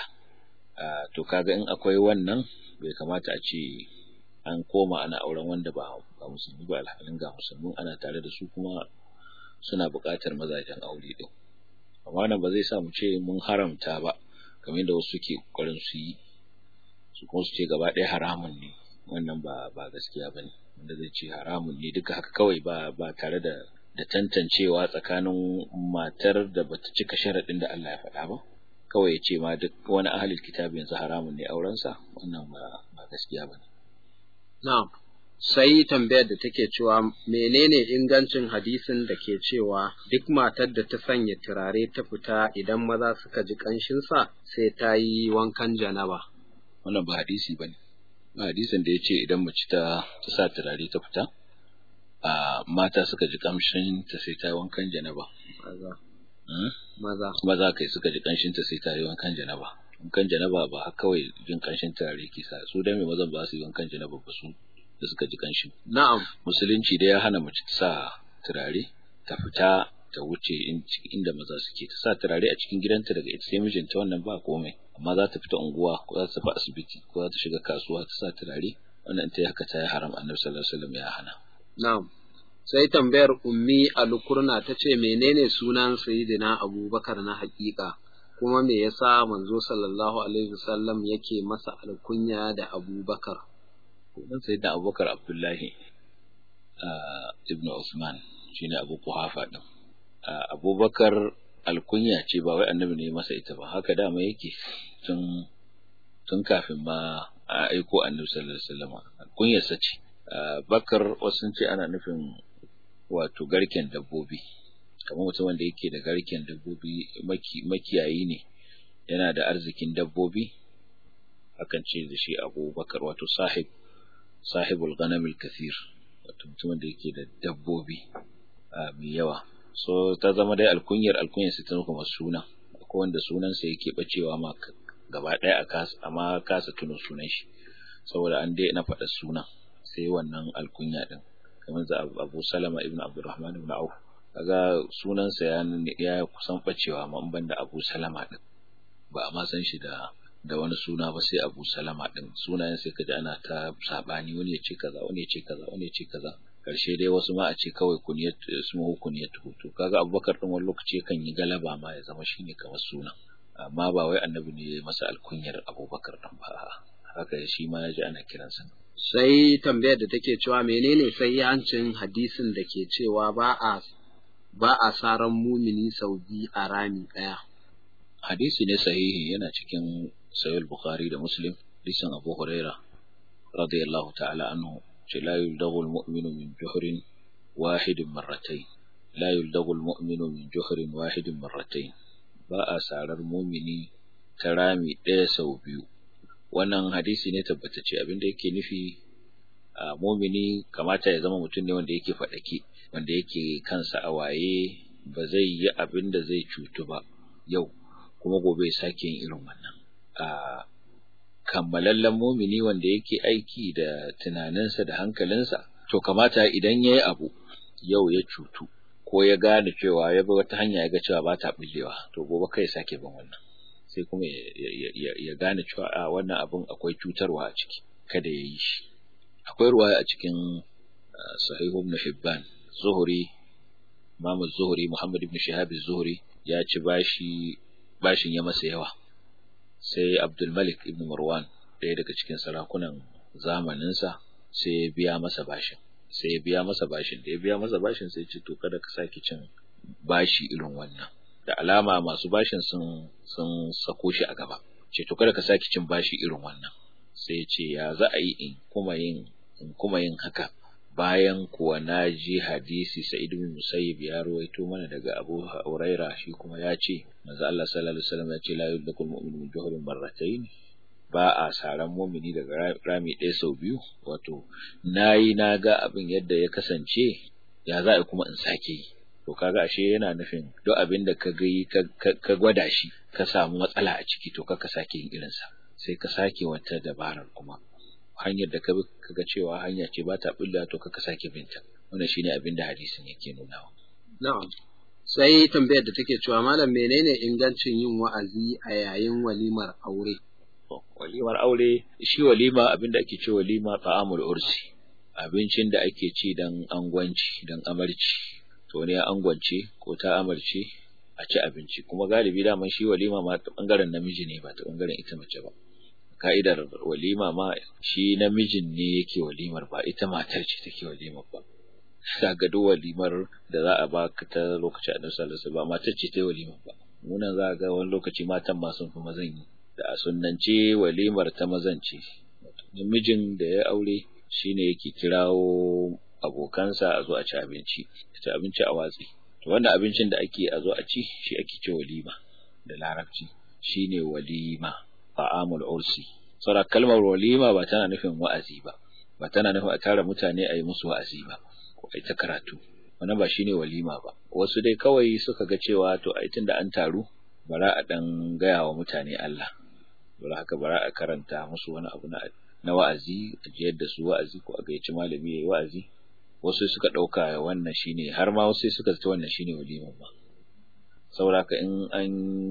to kaga in akwai wannan bai kamata a ce an koma ana auren wanda ba ba musulmi ba alhalin ga musulmin ana tare da su kuma suna buƙatar mazajen aure din amma nan ba zai sa mu ce mun haramta ba kamar yadda wasu suke ƙoƙarin su yi su kuma su ce gaba ɗaya haramun ne wannan ba ba gaskiya bane wanda zai ce haramun ne duka haka kawai ba ba tare da da tantancewa tsakanin matar da bata cika sharaɗin da Allah ya faɗa ba kawai ya ce ma duk wani ahalin kitabi yanzu haramun ne aurensa wannan ba ba gaskiya bane na'am sai tambayar da take cewa menene ingancin hadisin da ke cewa duk matar da ta sanya turare ta fita idan maza suka ji ƙanshinsa sai ta yi wankan janaba. wannan ba hadisi ba ne ba hadisin da ya ce idan mace ta ta sa turare ta fita a mata suka ji kamshin ta sai ta yi wankan janaba Maza. Maza. maza kai suka ji kanshin ta sai ta yi wankan janaba wankan janaba ba kawai jin kanshin turare ke sa su dan me mazan ba su yi wankan janaba ba su da suka ji kanshin Na'am. musulunci da ya hana mace ta sa turare ta fita ta wuce inda maza suke ta sa turare a cikin gidanta daga ita sai mijinta wannan ba komai amma za ta fita unguwa ko za ta tafi asibiti ko za ta shiga kasuwa ta sa turare wannan ta yi haka ta yi haram annabi sallallahu alaihi wasallam ya hana Na'am. Sai tambayar ummi alukurna ta ce menene sunan sayyidina Abubakar na hakika kuma me yasa manzo sallallahu alaihi wasallam yake masa alkunya da Abubakar. dan sayyidina Abubakar Abdullahi ibn Usman shine Abu Quhafa din Abubakar alkunya ce ba wai annabi ne masa ita ba haka dama yake tun tun kafin ma a aiko annabi sallallahu alaihi wasallam alkunyarsa ce Bakar wasu ce ana nufin wato garken dabbobi kamar mutum wanda yake da garken dabbobi makiyayi ne yana da arzikin dabbobi akan ce da shi Abubakar wato sahib sahibul ghanamil kathir wato mutumin da yake da dabbobi mai yawa so ta zama dai alkunyar alkunyar sai ta kuma suna akwai wanda sunansa yake bacewa ma gaba ɗaya a kasa amma kasa tuno sunan shi saboda an dai na faɗa sunan sai wannan alkunya din kamar za Abu Salama ibn Abdurrahman ibn Auf kaga sunansa ya ya kusan bacewa amma ban da Abu Salama din ba a ma san shi da da wani suna ba sai Abu Salama din sunayen sai kaji ana ta sabani wani ya ce kaza wani ya ce kaza wani ya ce kaza karshe dai wasu ma a ce kawai kuniyat ismuhu kuniyatu to kaga abubakar din wani lokaci kan yi galaba ma ya zama shine kamar suna amma ba wai annabi ne ya masa alkunyar abubakar din ba haka shi ma ya ji ana kiransa sai tambayar da take cewa menene sai yancin hadisin da ke cewa ba a ba a saran mumini sau biyu a rami ɗaya. Hadisi ne sahihi yana cikin sayul Bukhari da Muslim, hadisin Abu Huraira radiyallahu ta'ala anhu ce la yuldagu al-mu'minu min juhrin wahidin marratayn la yuldagu al-mu'minu min juhrin wahidin marratayn ba a sarar mumini ta rami ɗaya sau biyu wannan hadisi ne tabbatacce abinda yake nufi a mumini kamata ya zama mutum ne wanda yake faɗaki wanda yake kansa a waye ba zai yi abin da zai cutu ba yau kuma gobe sake yin irin wannan a kammalallen mumini wanda yake aiki da tunaninsa da hankalinsa to kamata idan ya yi abu yau ya cutu ko ya gane cewa ya bi wata hanya ya ga cewa ba ta bullewa to gobe kai sake bin wannan sai kuma ya gane cewa a wannan abin akwai cutarwa a ciki kada ya yi shi akwai ruwaya a cikin sahihu ibn hibban zuhuri imam zuhuri muhammad ibn shihab zuhuri ya ci bashi bashin ya masa yawa sai abdul malik ibn marwan ɗaya daga cikin sarakunan zamaninsa sai ya biya masa bashin sai ya biya masa bashin da ya biya masa bashin sai ce to kada ka sake cin bashi irin wannan da alama masu bashin sun sun sako shi a gaba ce to kada ka sake cin bashi irin wannan sai ce ya za a yi in kuma yin in kuma yin haka bayan kuwa na ji hadisi Sa'id bin Musayyib ya ruwaito mana daga Abu Huraira shi kuma ya ce manzo Allah sallallahu alaihi wasallam ya ce la yudkul mu'minu min juhrin marratayn ba a saran mumini daga rami ɗaya sau biyu wato nayi na ga abin yadda ya kasance ya za a kuma in sake yi to kaga ashe yana nufin duk abin da ka ga ka gwada shi ka samu matsala a ciki to ka sake yin irinsa sai ka sake wata dabarar kuma hanyar da ka ga cewa hanya ce ba ta bulla to ka sake binta wannan shine abin da hadisin yake nunawa na'am sai tambayar da take cewa malam menene ingancin yin wa'azi a yayin walimar aure walimar aure shi walima abin da ake ce walima ta'amul ursi abincin da ake ci dan angwanci dan amarci to ne angwance ko ta amarci a ci abinci kuma galibi daman shi walima ma ta bangaren namiji ne ba ta bangaren ita mace ba ka'idar walima ma shi namijin ne yake walimar ba ita matar ce take walimar ba kaga duk walimar da za a baka ta lokacin annabi sallallahu alaihi wasallam matar ce ta walimar ba munan za ga wani lokaci matan ma sun fi mazan yi da a sunnance walimar ta mazan ce namijin da ya aure shine yake kirawo abokansa a zo a ci abinci ci abinci a watsi to wannan abincin da ake a zo a ci shi ake ce walima da larabci shine walima ta'amul ursi saboda kalmar walima ba tana nufin wa'azi ba ba tana nufin a tara mutane a yi musu wa'azi ba ko a ta karatu wannan ba shine walima ba wasu dai kawai suka ga cewa to ai tunda an taru bara a dan gaya wa mutane Allah bara haka bara a karanta musu wani abu na na wa'azi a jiyar da su wa'azi ko a gayyaci malami yayi wa'azi wasu suka ɗauka wannan shine har ma wasu suka zata wannan shine waliman ba saboda in an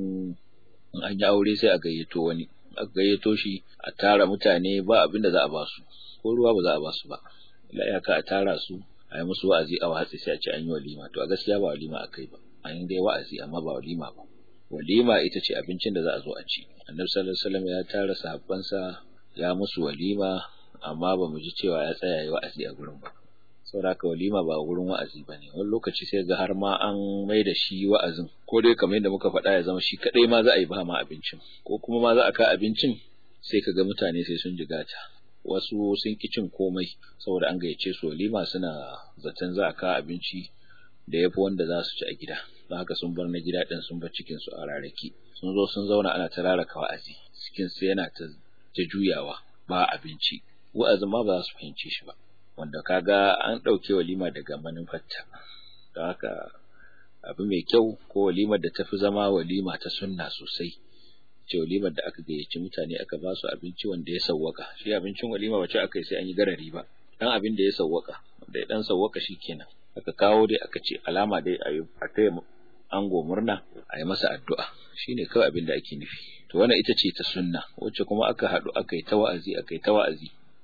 in an yi aure sai a gayyato wani a gayyato shi a tara mutane ba abin da za a ba su ko ruwa ba za a ba su ba illa iyaka a tara su a yi musu wa'azi a watsi sai a ce an yi walima to a gaskiya ba walima akai ba an yi dai wa'azi amma ba walima ba walima ita ce abincin da za a zo a ci annabi sallallahu alaihi wasallam ya tara sahabbansa ya musu walima amma ba mu ji cewa ya tsaya yi wa'azi a gurin ba saboda haka walima ba gurin wa'azi ba ne wani lokaci sai ga har ma an mai da shi wa'azin ko dai kamar yadda muka faɗa ya zama shi kaɗai ma za a yi ba ma abincin ko kuma ma za a ka abincin sai ka ga mutane sai sun jigata wasu sun ki cin komai saboda an gayyace su walima suna zaton za a ka abinci da yafi wanda za su ci a gida don haka sun bar na gida ɗin sun bar cikin su a rarraki sun zo sun zauna ana ta raraka wa'azi cikin su yana ta juyawa ba abinci wa'azin ma ba za su fahimce shi ba wanda kaga an ɗauke walima daga manufarta don haka abu mai kyau ko walimar da tafi zama walima ta sunna sosai ce walimar da aka gayyaci mutane aka ba su abinci wanda ya sawwaka shi abincin walima wace aka yi sai an yi garari ba dan abin da ya sawwaka da ya dan sawwaka kenan aka kawo dai aka ce alama dai a yi a taya ango murna a yi masa addu'a shine kawai abin da ake nufi to wannan ita ce ta sunna wacce kuma aka haɗu aka yi ta wa'azi aka yi ta wa'azi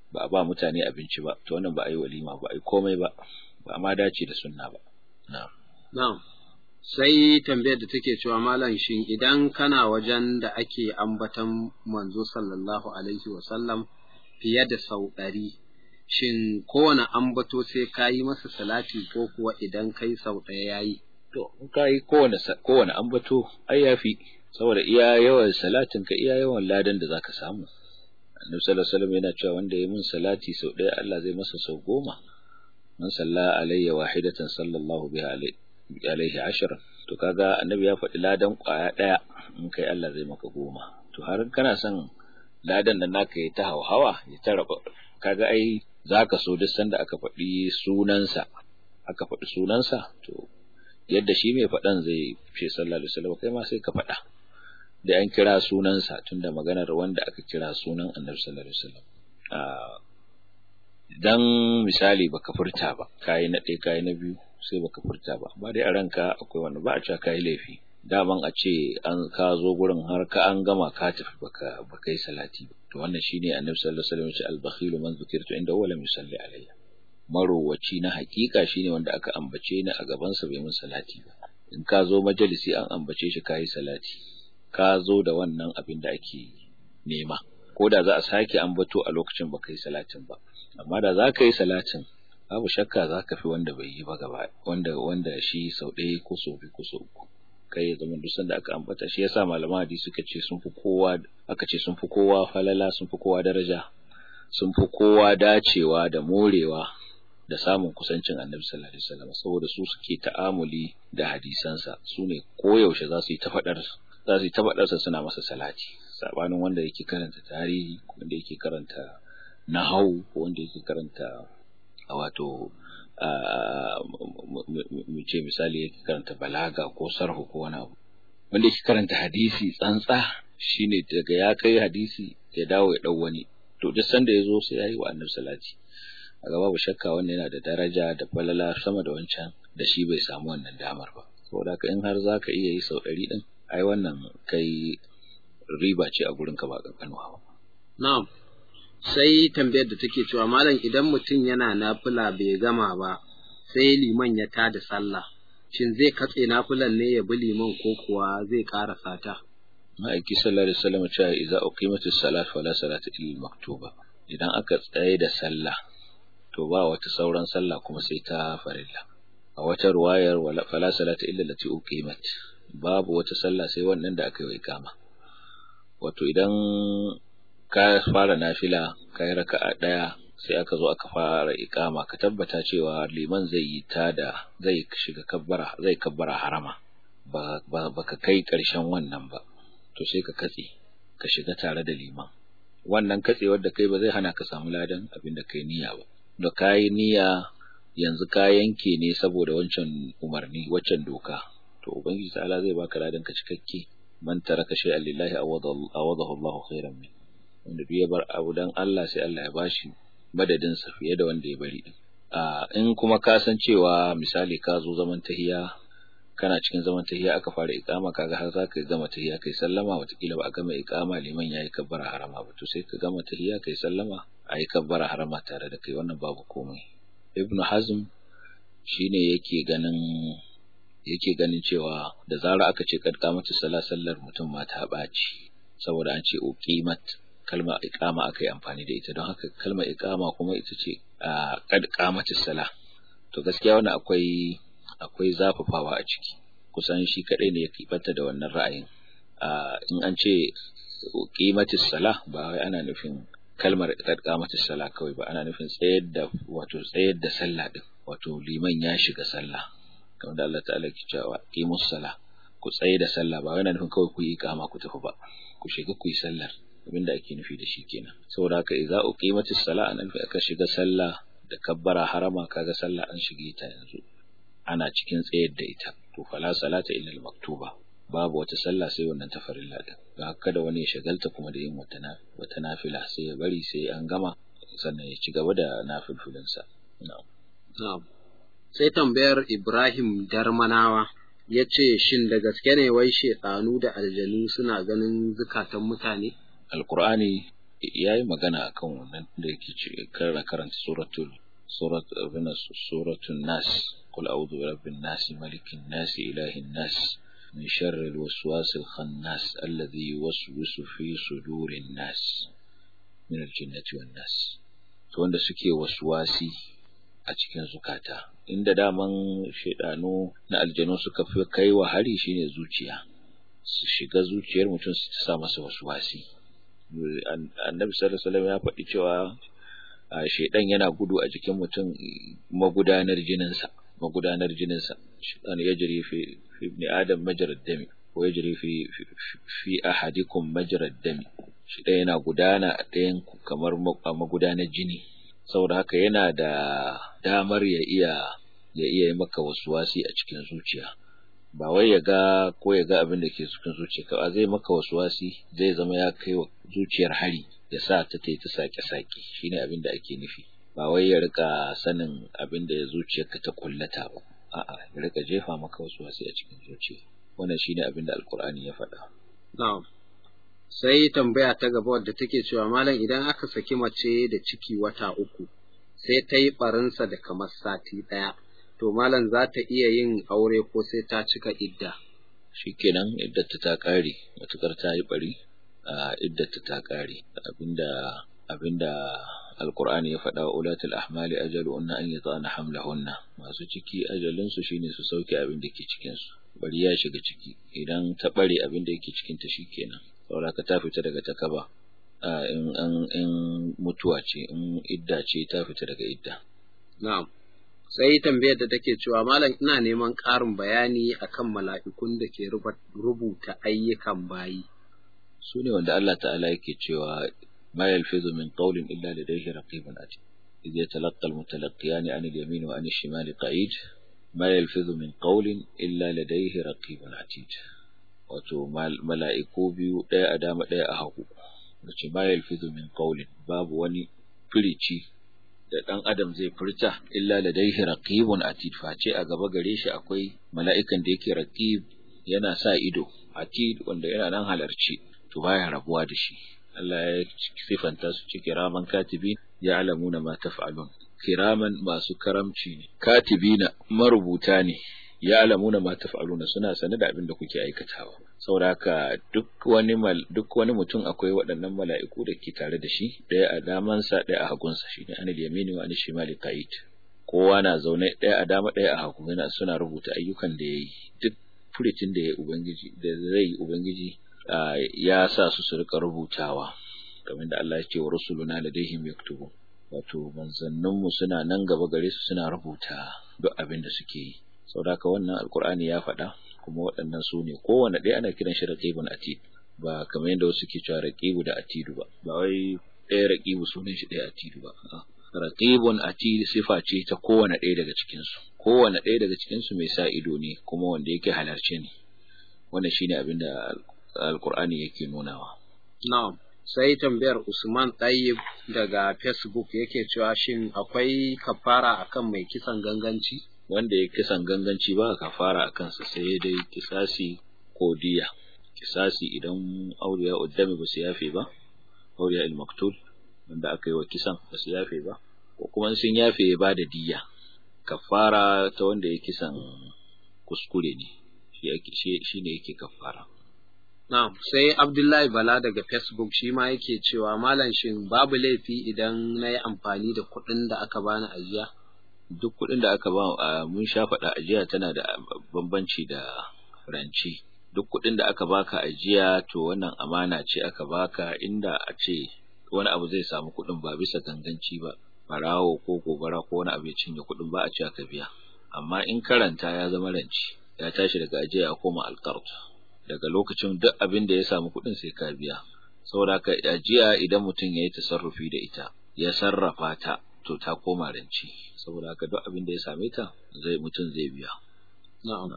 ba a ba mutane abinci ba to wannan ba a yi walima ba a yi komai ba ba a ma dace da sunna ba na'am na'am sai tambayar da take cewa malam shin idan kana wajen da ake ambatan manzo sallallahu alaihi wa sallam fiye da sau ɗari shin kowane ambato sai ka yi masa salati ko kuwa idan kai sau ɗaya ya yi to in ka yi kowane kowane ambato ai yafi saboda iya yawan salatin ka iya yawan ladan da zaka samu annabi sallallahu alaihi wasallam yana cewa wanda ya min salati sau ɗaya Allah zai masa sau goma man salla alayya wahidatan sallallahu biha alaihi ashara to kaga annabi ya faɗi ladan ƙwaya ɗaya in kai Allah zai maka goma to har kana son ladan nan naka ya ta hauhawa ya ta raba kaga ai zaka so duk sanda aka faɗi sunansa aka faɗi sunansa to yadda shi mai faɗan zai ce sallallahu alaihi wasallam kai ma sai ka faɗa da an kira sunansa tunda maganar wanda aka kira sunan annabi sallallahu alaihi wasallam dan misali baka furta ba kai na ɗaya kai na biyu sai baka furta ba ba dai a ranka akwai wanda ba a cewa kai laifi daman a ce an ka zo gurin har ka an gama ka tafi baka baka yi salati to wannan shine annabi sallallahu alaihi wasallam ya ce al-bakhilu man zukirtu inda wala yusalli alayya marowaci na hakika shine wanda aka ambace ni a gaban sa bai mun salati ba in ka zo majalisi an ambace shi kai salati ka zo da wannan abin da ake nema ko da za a sake ambato a lokacin baka yi salatin ba amma da za ka yi salatin babu shakka za ka fi wanda bai yi ba gaba wanda wanda shi sau ɗaya ko sau biyu ko sau uku kai ya zama duk sanda aka ambata shi yasa malaman hadisi suka ce sun fi kowa aka ce sun fi kowa falala sun fi kowa daraja sun fi kowa dacewa da morewa da samun kusancin annabi sallallahu alaihi wasallam saboda su suke ta'amuli da hadisansa su ne koyaushe za su yi ta faɗar za su yi ta faɗarsa suna masa salati sabanin wanda yake karanta tarihi wanda yake karanta nahau ko wanda yake karanta wato mu ce misali yake karanta balaga ko sarhu ko wani abu wanda yake karanta hadisi tsantsa shine daga ya kai hadisi ya dawo ya dau wani to duk sanda ya zo sai yayi wa annabi salati a babu shakka wannan yana da daraja da falala sama da wancan da shi bai samu wannan damar ba saboda haka in har zaka iya yi sau ɗari din ai wannan kai riba ce a gurin ka ba kankanuwa ba na'am sai tambayar da take cewa malam idan mutum yana nafila bai gama ba sai liman ya tada sallah shin zai katse nafilan ne ya bi liman ko kuwa zai ƙara sata ma'aiki sallallahu alaihi wasallam cewa idza uqimatis salat fala salata illa maktuba idan aka tsaye da sallah to ba wata sauran sallah kuma sai ta farilla a wata ruwayar wala fala salata illa lati uqimat babu wata sallah sai wannan da aka yi kama wato idan ka fara nafila ka yi raka'a ɗaya sai aka zo aka fara ikama ka tabbata cewa liman zai yi ta da zai shiga kabbara zai kabbara harama ba ka kai ƙarshen wannan ba to sai ka katse ka shiga tare da liman wannan katsewar da kai ba zai hana ka samu ladan abin da kai niyya ba da kayi niyya yanzu ka yanke ne saboda wancan umarni waccan doka to ubangiji ta'ala zai baka ladan ka cikakke man taraka shay'an lillahi awadahu Allahu khairan min wanda duk ya bar abu dan Allah sai Allah ya bashi madadin sa fiye da wanda ya bari din a in kuma ka san cewa misali ka zo zaman tahiya kana cikin zaman tahiya aka fara iqama kaga har za ka gama tahiya kai sallama watakila ba a gama iqama liman yayi kabbara harama ba to sai ka gama tahiya kai sallama ayi kabbara harama tare da kai wannan babu komai ibnu hazm shine yake ganin yake ganin cewa da zarar aka ce kad kamatu sala sallar mutum ma ta baci saboda an ce uqimat kalma iqama aka yi amfani da ita don haka kalmar iqama kuma ita ce kad kamatu sala to gaskiya wannan akwai akwai zafafawa a ciki kusan shi kadai ne ya kibata da wannan ra'ayin in an ce qimatis sala ba wai ana nufin kalmar kad qamatis sala kawai ba ana nufin tsayar da wato tsayar da sallah din wato liman ya shiga sallah kamar da Allah ta'ala ke cewa qimus sala ku tsaye da sallah ba wai ana nufin kawai ku yi iqama ku tafi ba ku shiga ku yi sallar abinda ake nufi da shi kenan saboda haka idza uqimatis sala an nufi aka shiga sallah da kabbara harama kaga sallah an shige ta yanzu ana cikin tsayar da ita to fala salata illa al-maktuba babu wata sallah sai wannan ta farilla din ga kada wani ya shagalta kuma da yin wata na wata nafila sai ya bari sai an gama sannan ya ci gaba da nafilfilin sa na'am na'am sai tambayar Ibrahim Darmanawa ya ce shin da gaske ne wai shedanu da aljanu suna ganin zukatan mutane alqur'ani yayi magana akan wannan da yake ce karra karanta suratul surat abina suratul nas qul a'udhu bi rabbin nas malikin nas ilahin nas min sharri alwaswas alkhannas alladhi yuwaswisu fi sudurin nas min aljinnati wan nas to wanda suke waswasi a cikin zukata inda daman shaidanu na aljanu suka fi kai wa hari shine zuciya su shiga zuciyar mutum su sa masa waswasi annabi sallallahu alaihi wasallam ya faɗi cewa shaidan yana gudu a jikin mutum magudanar jininsa magudanar jininsa shaidan ya jiri fi ibn adam majrad dami ko ya jiri fi fi ahadikum majrad dami shaidan yana gudana a ɗayan kamar magudanar jini saboda haka yana da damar ya iya ya iya yi maka wasuwasi a cikin zuciya ba wai ya ga ko ya ga abin da ke cikin zuciya ka zai maka wasuwasi zai zama ya kai wa zuciyar hari ya sa ta ta sake sake shine abin da ake nufi ba wai ya rika sanin abin da zuciyarka ta kullata ba a'a ya rika jefa maka wasuwasi a cikin zuciya wannan shine abin da alkur'ani ya faɗa na'am sai tambaya ta gaba wadda take cewa malam idan aka saki mace da ciki wata uku sai ta yi barinsa da kamar sati ɗaya to malam za ta iya yin aure ko sai ta cika idda shikenan iddata ta ƙare matukar ta yi bari a iddata ta ƙare abinda abinda alqur'ani ya faɗa wa ulatul ahmali ajaluhunna an yata'ana hamlahunna masu ciki ajalinsu shine su sauke abin da ke cikin su bari ya shiga ciki idan ta bare abin da yake cikin ta shikenan saboda ka ta fita daga takaba in in in mutuwa ce in idda ce ta fita daga idda na'am sai tambayar da take cewa malam ina neman ƙarin bayani akan mala'ikun da ke rubuta ayyukan bayi su ne wanda Allah ta'ala yake cewa ma yalfizu min qawlin illa ladayhi raqibun atid idh yatalaqqa al-mutalaqiyan 'an al-yamin wa 'an ash-shimali qa'id ma yalfizu min qawlin illa ladayhi raqibun atid wato mala'iku biyu ɗaya a dama ɗaya a hagu wace ma yalfizu min qawlin babu wani firici da ɗan adam zai furta illa ladaihi raqibun atid face a gaba gare shi akwai mala'ikan da yake raqib yana sa ido atid wanda yana nan halarci to baya rabuwa da shi Allah ya sifanta su ci kiraman katibin ya'lamuna ma taf'alun kiraman masu karamci ne katibina marubuta ne ya'lamuna ma taf'aluna suna sane da abin da kuke aikatawa saboda haka duk wani duk wani mutum akwai waɗannan mala'iku da ke tare da shi ɗaya a damansa ɗaya a hagunsa shine anil yamini wa anil shimali qa'id kowa na zaune ɗaya a dama ɗaya a hagu yana suna rubuta ayyukan da yayi duk furitin da ya ubangiji da zai ubangiji ya sa su su rika rubutawa kamar da Allah ya ce wa rusuluna ladaihim yaktubu wato manzanninmu suna nan gaba gare su suna rubuta duk abin da suke yi saboda haka wannan alkur'ani ya faɗa kuma waɗannan su ne kowane ɗaya ana kiran shi raqibun atid ba kamar yadda wasu ke cewa raqibu da atidu ba ba wai ɗaya raqibu sunan shi ɗaya atidu ba raqibun atid sifa ce ta kowane ɗaya daga cikin su kowane ɗaya daga cikin su mai sa ido ne kuma wanda yake halarce ne wannan shine abin da alkur'ani yake nunawa na'am sai tambayar Usman Tayyib daga Facebook yake cewa shin akwai kafara akan mai kisan ganganci wanda ya kisan ganganci ba kafara a kansa sai dai kisasi ko diya kisasi idan auliya uddami ba su yafe ba auliya il-maktul wanda aka yi wa kisan ba su yafe ba ko kuma sun yafe ya bada diya kafara ta wanda ya kisan kuskure ne shi ne yake kafara Na'am, sai Abdullahi Bala daga Facebook shi ma yake cewa malam shin babu laifi idan na yi amfani da kuɗin da aka bani ajiya? duk kuɗin da aka ba mun sha faɗa ajiya tana da bambanci da ranci duk kuɗin da aka baka ajiya to wannan amana ce aka baka inda a ce wani abu zai samu kuɗin ba bisa ganganci ba barawo ko gobara ko wani abu ya cinye kuɗin ba a ce aka biya amma in karanta ya zama ranci ya tashi daga ajiya ya koma alqard daga lokacin duk abin da ya samu kuɗin sai ka biya saboda haka ajiya idan mutum ya yi tasarrufi da ita ya sarrafa ta to ta koma ranci saboda haka duk abin da ya same ta zai mutum zai biya na'am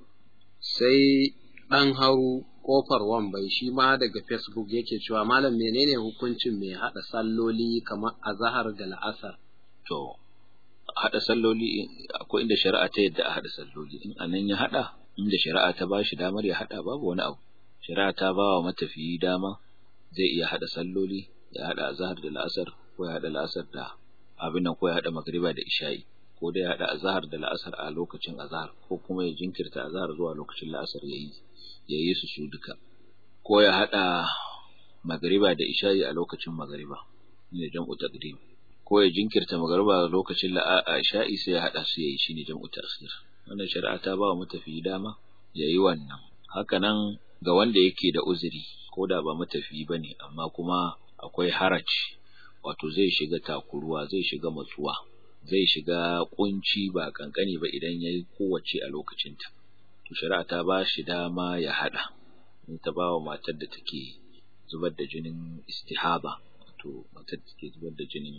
sai dan haru kofar wambai shi ma daga facebook yake cewa malam menene hukuncin mai hada salloli kamar azhar da la'asar to hada salloli akwai inda shari'a ta yadda a hada salloli in anan ya hada inda shari'a ta ba shi damar ya hada babu wani abu shari'a ta ba wa matafiyi dama zai iya hada salloli ya hada azhar da la'asar ko ya hada la'asar da abin nan ko ya hada magriba da isha'i ko da ya hada azhar da la'asar a lokacin azhar ko kuma ya jinkirta azhar zuwa lokacin la'asar yayi yayi su su duka ko ya hada magriba da isha'i a lokacin magriba ne jam'u taqdim ko ya jinkirta magriba lokacin isha'i sai ya hada su yayi shine jam'u ta'khir wannan shari'a ta ba wa matafi dama yayi wannan haka nan ga wanda yake da uzuri ko da ba matafi bane amma kuma akwai haraj wato zai shiga takuruwa zai shiga matsuwa zai shiga kunci ba kankani ba idan yayi kowace a lokacinta to shari'a ta ba shi dama ya hada in ta ba wa matar da take zubar da jinin istihaba wato matar da take zubar da jinin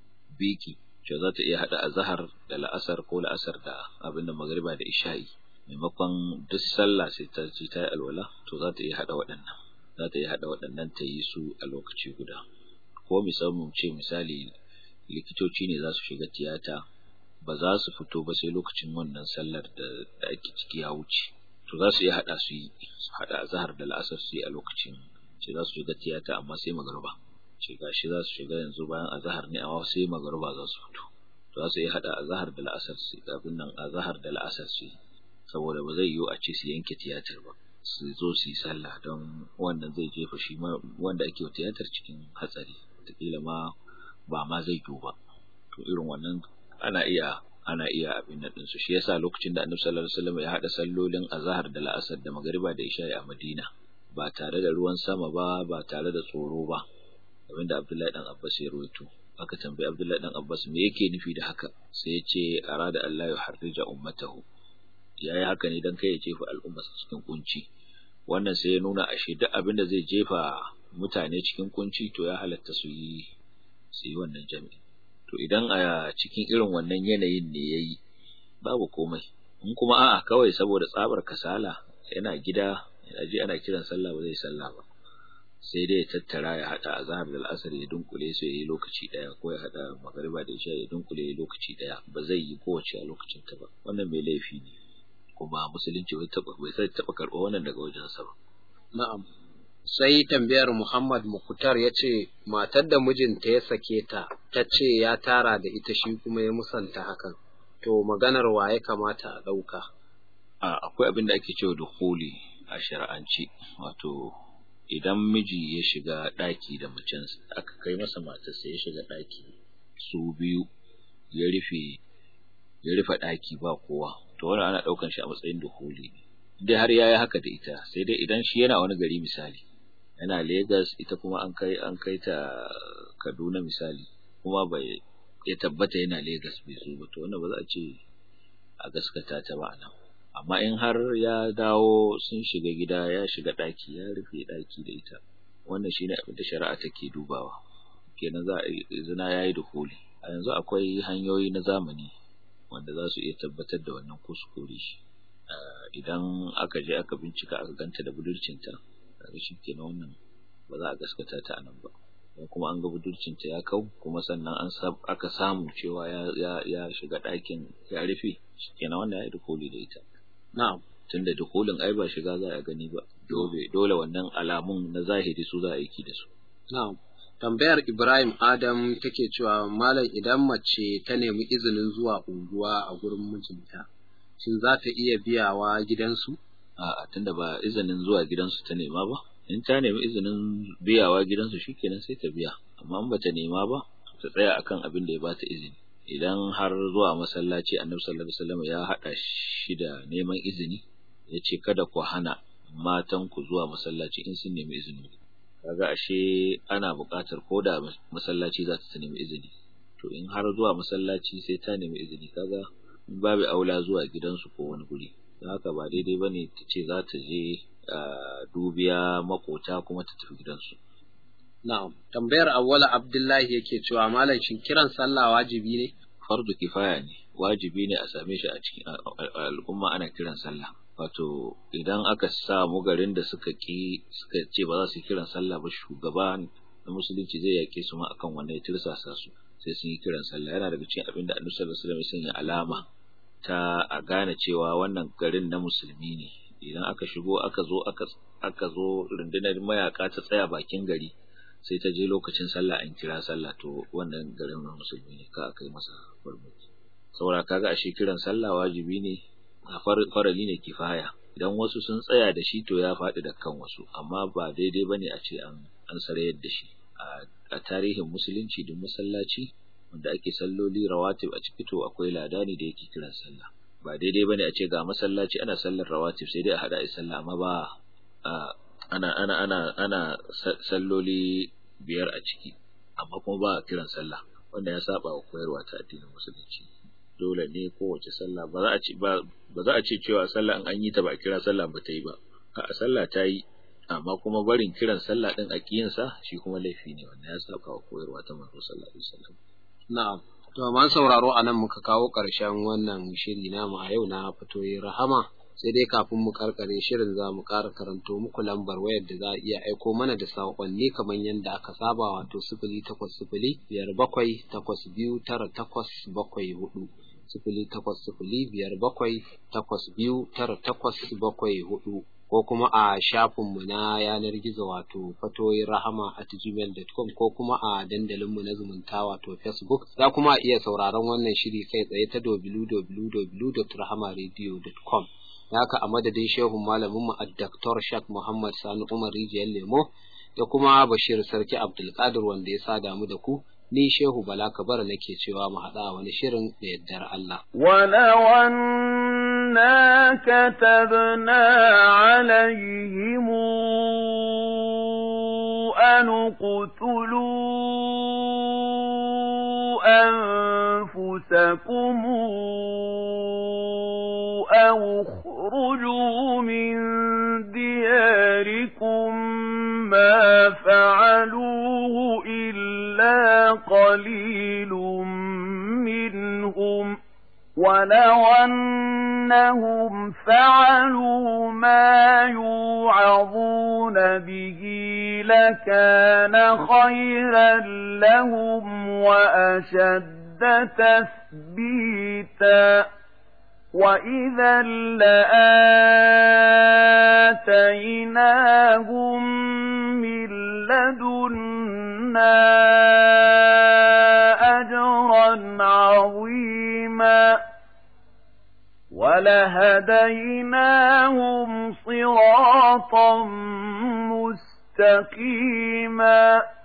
biki ce za ta iya hada azhar da la'asar ko la'asar da abin da magriba da isha'i maimakon duk sallah sai ta ci ta yi alwala to za ta iya hada waɗannan za ta iya hada waɗannan ta yi su a lokaci guda ko misalin ce misali likitoci ne za su shiga tiyata ba za su fito ba sai lokacin wannan sallar da da ake ciki ya wuce to za su iya hada su yi su hada azhar da la'asar su yi a lokacin ce za su shiga tiyata amma sai magruba ce gashi za su shiga yanzu bayan azhar ne amma sai magruba za su fito to za su iya hada azhar da la'asar su abin nan azhar da la'asar su yi saboda ba zai yiwu a ce su yanke tiyatar ba su zo su yi sallah don wannan zai jefa shi wanda ake tiyatar cikin hatsari wataƙila ma ba ma zai yiwu ba to irin wannan ana iya ana iya abin nan ɗinsu shi yasa lokacin da annabi sallallahu alaihi wasallam ya haɗa sallolin azhar da la'asar da magariba da isha a madina ba tare da ruwan sama ba ba tare da tsoro ba abin da abdullahi dan abbas ya rawaito aka tambayi abdullahi dan abbas me yake nufi da haka sai ya ce arada allah ya harrija ummatahu ya yi haka ne don kai ya jefa al'ummarsa cikin kunci wannan sai ya nuna ashe duk abin da zai jefa mutane cikin kunci to ya halatta su yi su yi wannan jami'i to idan a cikin irin wannan yanayin ne ya yi babu komai in kuma a'a kawai saboda tsabar kasala yana gida yana ji ana kiran sallah ba zai sallah ba sai dai ya tattara ya hada azhar da al'asar ya dunkule su yayi lokaci daya ko ya hada magariba da isha ya dunkule lokaci daya ba zai yi kowace a lokacin ta ba wannan mai laifi ne kuma musulunci bai taba bai sai taba karɓa wannan daga wajen sa ba na'am sai tambayar Muhammad Mukutar ya ce matar da mijinta ya sake ta ta ce ya tara da ita shi kuma ya musanta hakan to maganar wa ya kamata a ɗauka a akwai abin da ake cewa dukhuli a shar'anci wato idan miji ya shiga ɗaki da macen aka kai masa matarsa ya shiga ɗaki su biyu ya rufe ya rufe ɗaki ba kowa to wannan ana ɗaukan shi a matsayin duhuli dai har yayi haka da ita sai dai idan shi yana wani gari misali yana Lagos ita kuma an kai an kai ta Kaduna misali kuma bai ya tabbata yana Lagos bai zo ba to wannan ba za a ce a gaskata ta ba nan amma in har ya dawo sun shiga gida ya shiga ɗaki ya rufe ɗaki da ita wannan shine abin da shari'a take dubawa kenan za a zina yayi duhuli a yanzu akwai hanyoyi na zamani wanda za su iya tabbatar da wannan kuskure idan aka je aka bincika aka ganta da budurcinta kaga shi kenan wannan ba za a gaskata ta anan ba don kuma an ga budurcinta ya kau kuma sannan an aka samu cewa ya ya shiga ɗakin ya rufe kenan wannan ya yi dukuli da ita na'am tunda dukulin ai ba shiga za a gani ba dole dole wannan alamun na zahiri su za a aiki da su na'am tambayar Ibrahim Adam take cewa malam idan mace ta nemi izinin zuwa unguwa a gurin mijinta shin za ta iya biyawa gidansu a'a tunda ba izinin zuwa gidansu ta nema ba in ta nemi izinin biyawa gidansu shikenan sai ta biya amma in bata nema ba ta tsaya akan abin da ya bata izini idan har zuwa masallaci annabi sallallahu alaihi wasallam ya hada shi da neman izini ya ce kada ku hana matan ku zuwa masallaci in sun nemi izini kaga ashe ana buƙatar ko da masallaci za ta nemi izini to in har zuwa masallaci sai ta nemi izini kaga babu aula zuwa gidansu ko wani guri haka ba daidai bane ta ce za ta je dubiya makota kuma ta tafi gidansu na'am tambayar awwala abdullahi yake cewa malam shin kiran sallah wajibi ne fardu kifaya ne wajibi ne a same shi a cikin al'umma ana kiran sallah wato idan aka samu garin da suka ki suka ce ba za su kiran sallah ba shugaba na musulunci zai yake su ma akan wannan ya tirsasa su sai sun yi kiran sallah yana daga cikin abin da annabi sallallahu alaihi wasallam ya sanya alama ta a gane cewa wannan garin na musulmi ne idan aka shigo aka zo aka aka zo rundunar mayaka ta tsaya bakin gari sai ta je lokacin sallah an kira sallah to wannan garin musulmi ne ka kai masa farmaki saboda kaga ashe kiran sallah wajibi ne a farali ne kifaya idan wasu sun tsaya da shi to ya faɗi da kan wasu amma ba daidai bane a ce an an sarayar da shi a tarihin musulunci duk masallaci wanda ake salloli rawatib a ciki to akwai ladani da yake kiran sallah ba daidai bane a ce ga masallaci ana sallar rawatib sai dai a hada a sallah amma ba ana ana ana ana salloli biyar a ciki amma kuma ba kiran sallah wanda ya saba wa koyarwa ta addinin musulunci dole ne kowace sallah ba za a ce ba za a ce cewa sallah in an yi ta ba a kira sallah ba ta yi ba a sallah ta yi amma kuma barin kiran sallah din a sa shi kuma laifi ne wanda ya saba wa koyarwa ta manzo sallallahu alaihi wasallam na'am to man sauraro anan muka kawo ƙarshen wannan shiri namu a yau na fitoyi rahama sai dai kafin mu karkare shirin za mu ƙara karanto muku lambar wayar da za a iya aiko mana da saƙonni kamar yadda aka saba wato sifili takwas sifili biyar bakwai takwas biyu tara takwas bakwai hudu sifili takwas sifili biyar bakwai takwas biyu tara takwas bakwai hudu ko kuma a shafinmu na yanar gizo wato fatoyin rahama at gmail.com ko kuma a dandalinmu na zumunta wato facebook za kuma iya sauraron wannan shiri kai tsaye ta www.rahamaradio.com haka a madadin shehun malaminmu a Dr. Shak Muhammad Sani Umar Rijiyar Lemo da kuma Bashir Sarki Abdulkadir wanda ya sa damu da ku ni Shehu Bala Kabara nake cewa mu haɗa wani shirin da yaddar Allah. وَلَوْ كتبنا عليهم أن اقتلوا أنفسكم أو اخرجوا من دياركم ما فعلوه إلا قليل منهم ولو أنهم فعلوا ما يوعظون به لكان خيرا لهم وأشد تثبيتا وإذا لآتيناهم من لدنا أجرا عظيما ولهديناهم صراطا مستقيما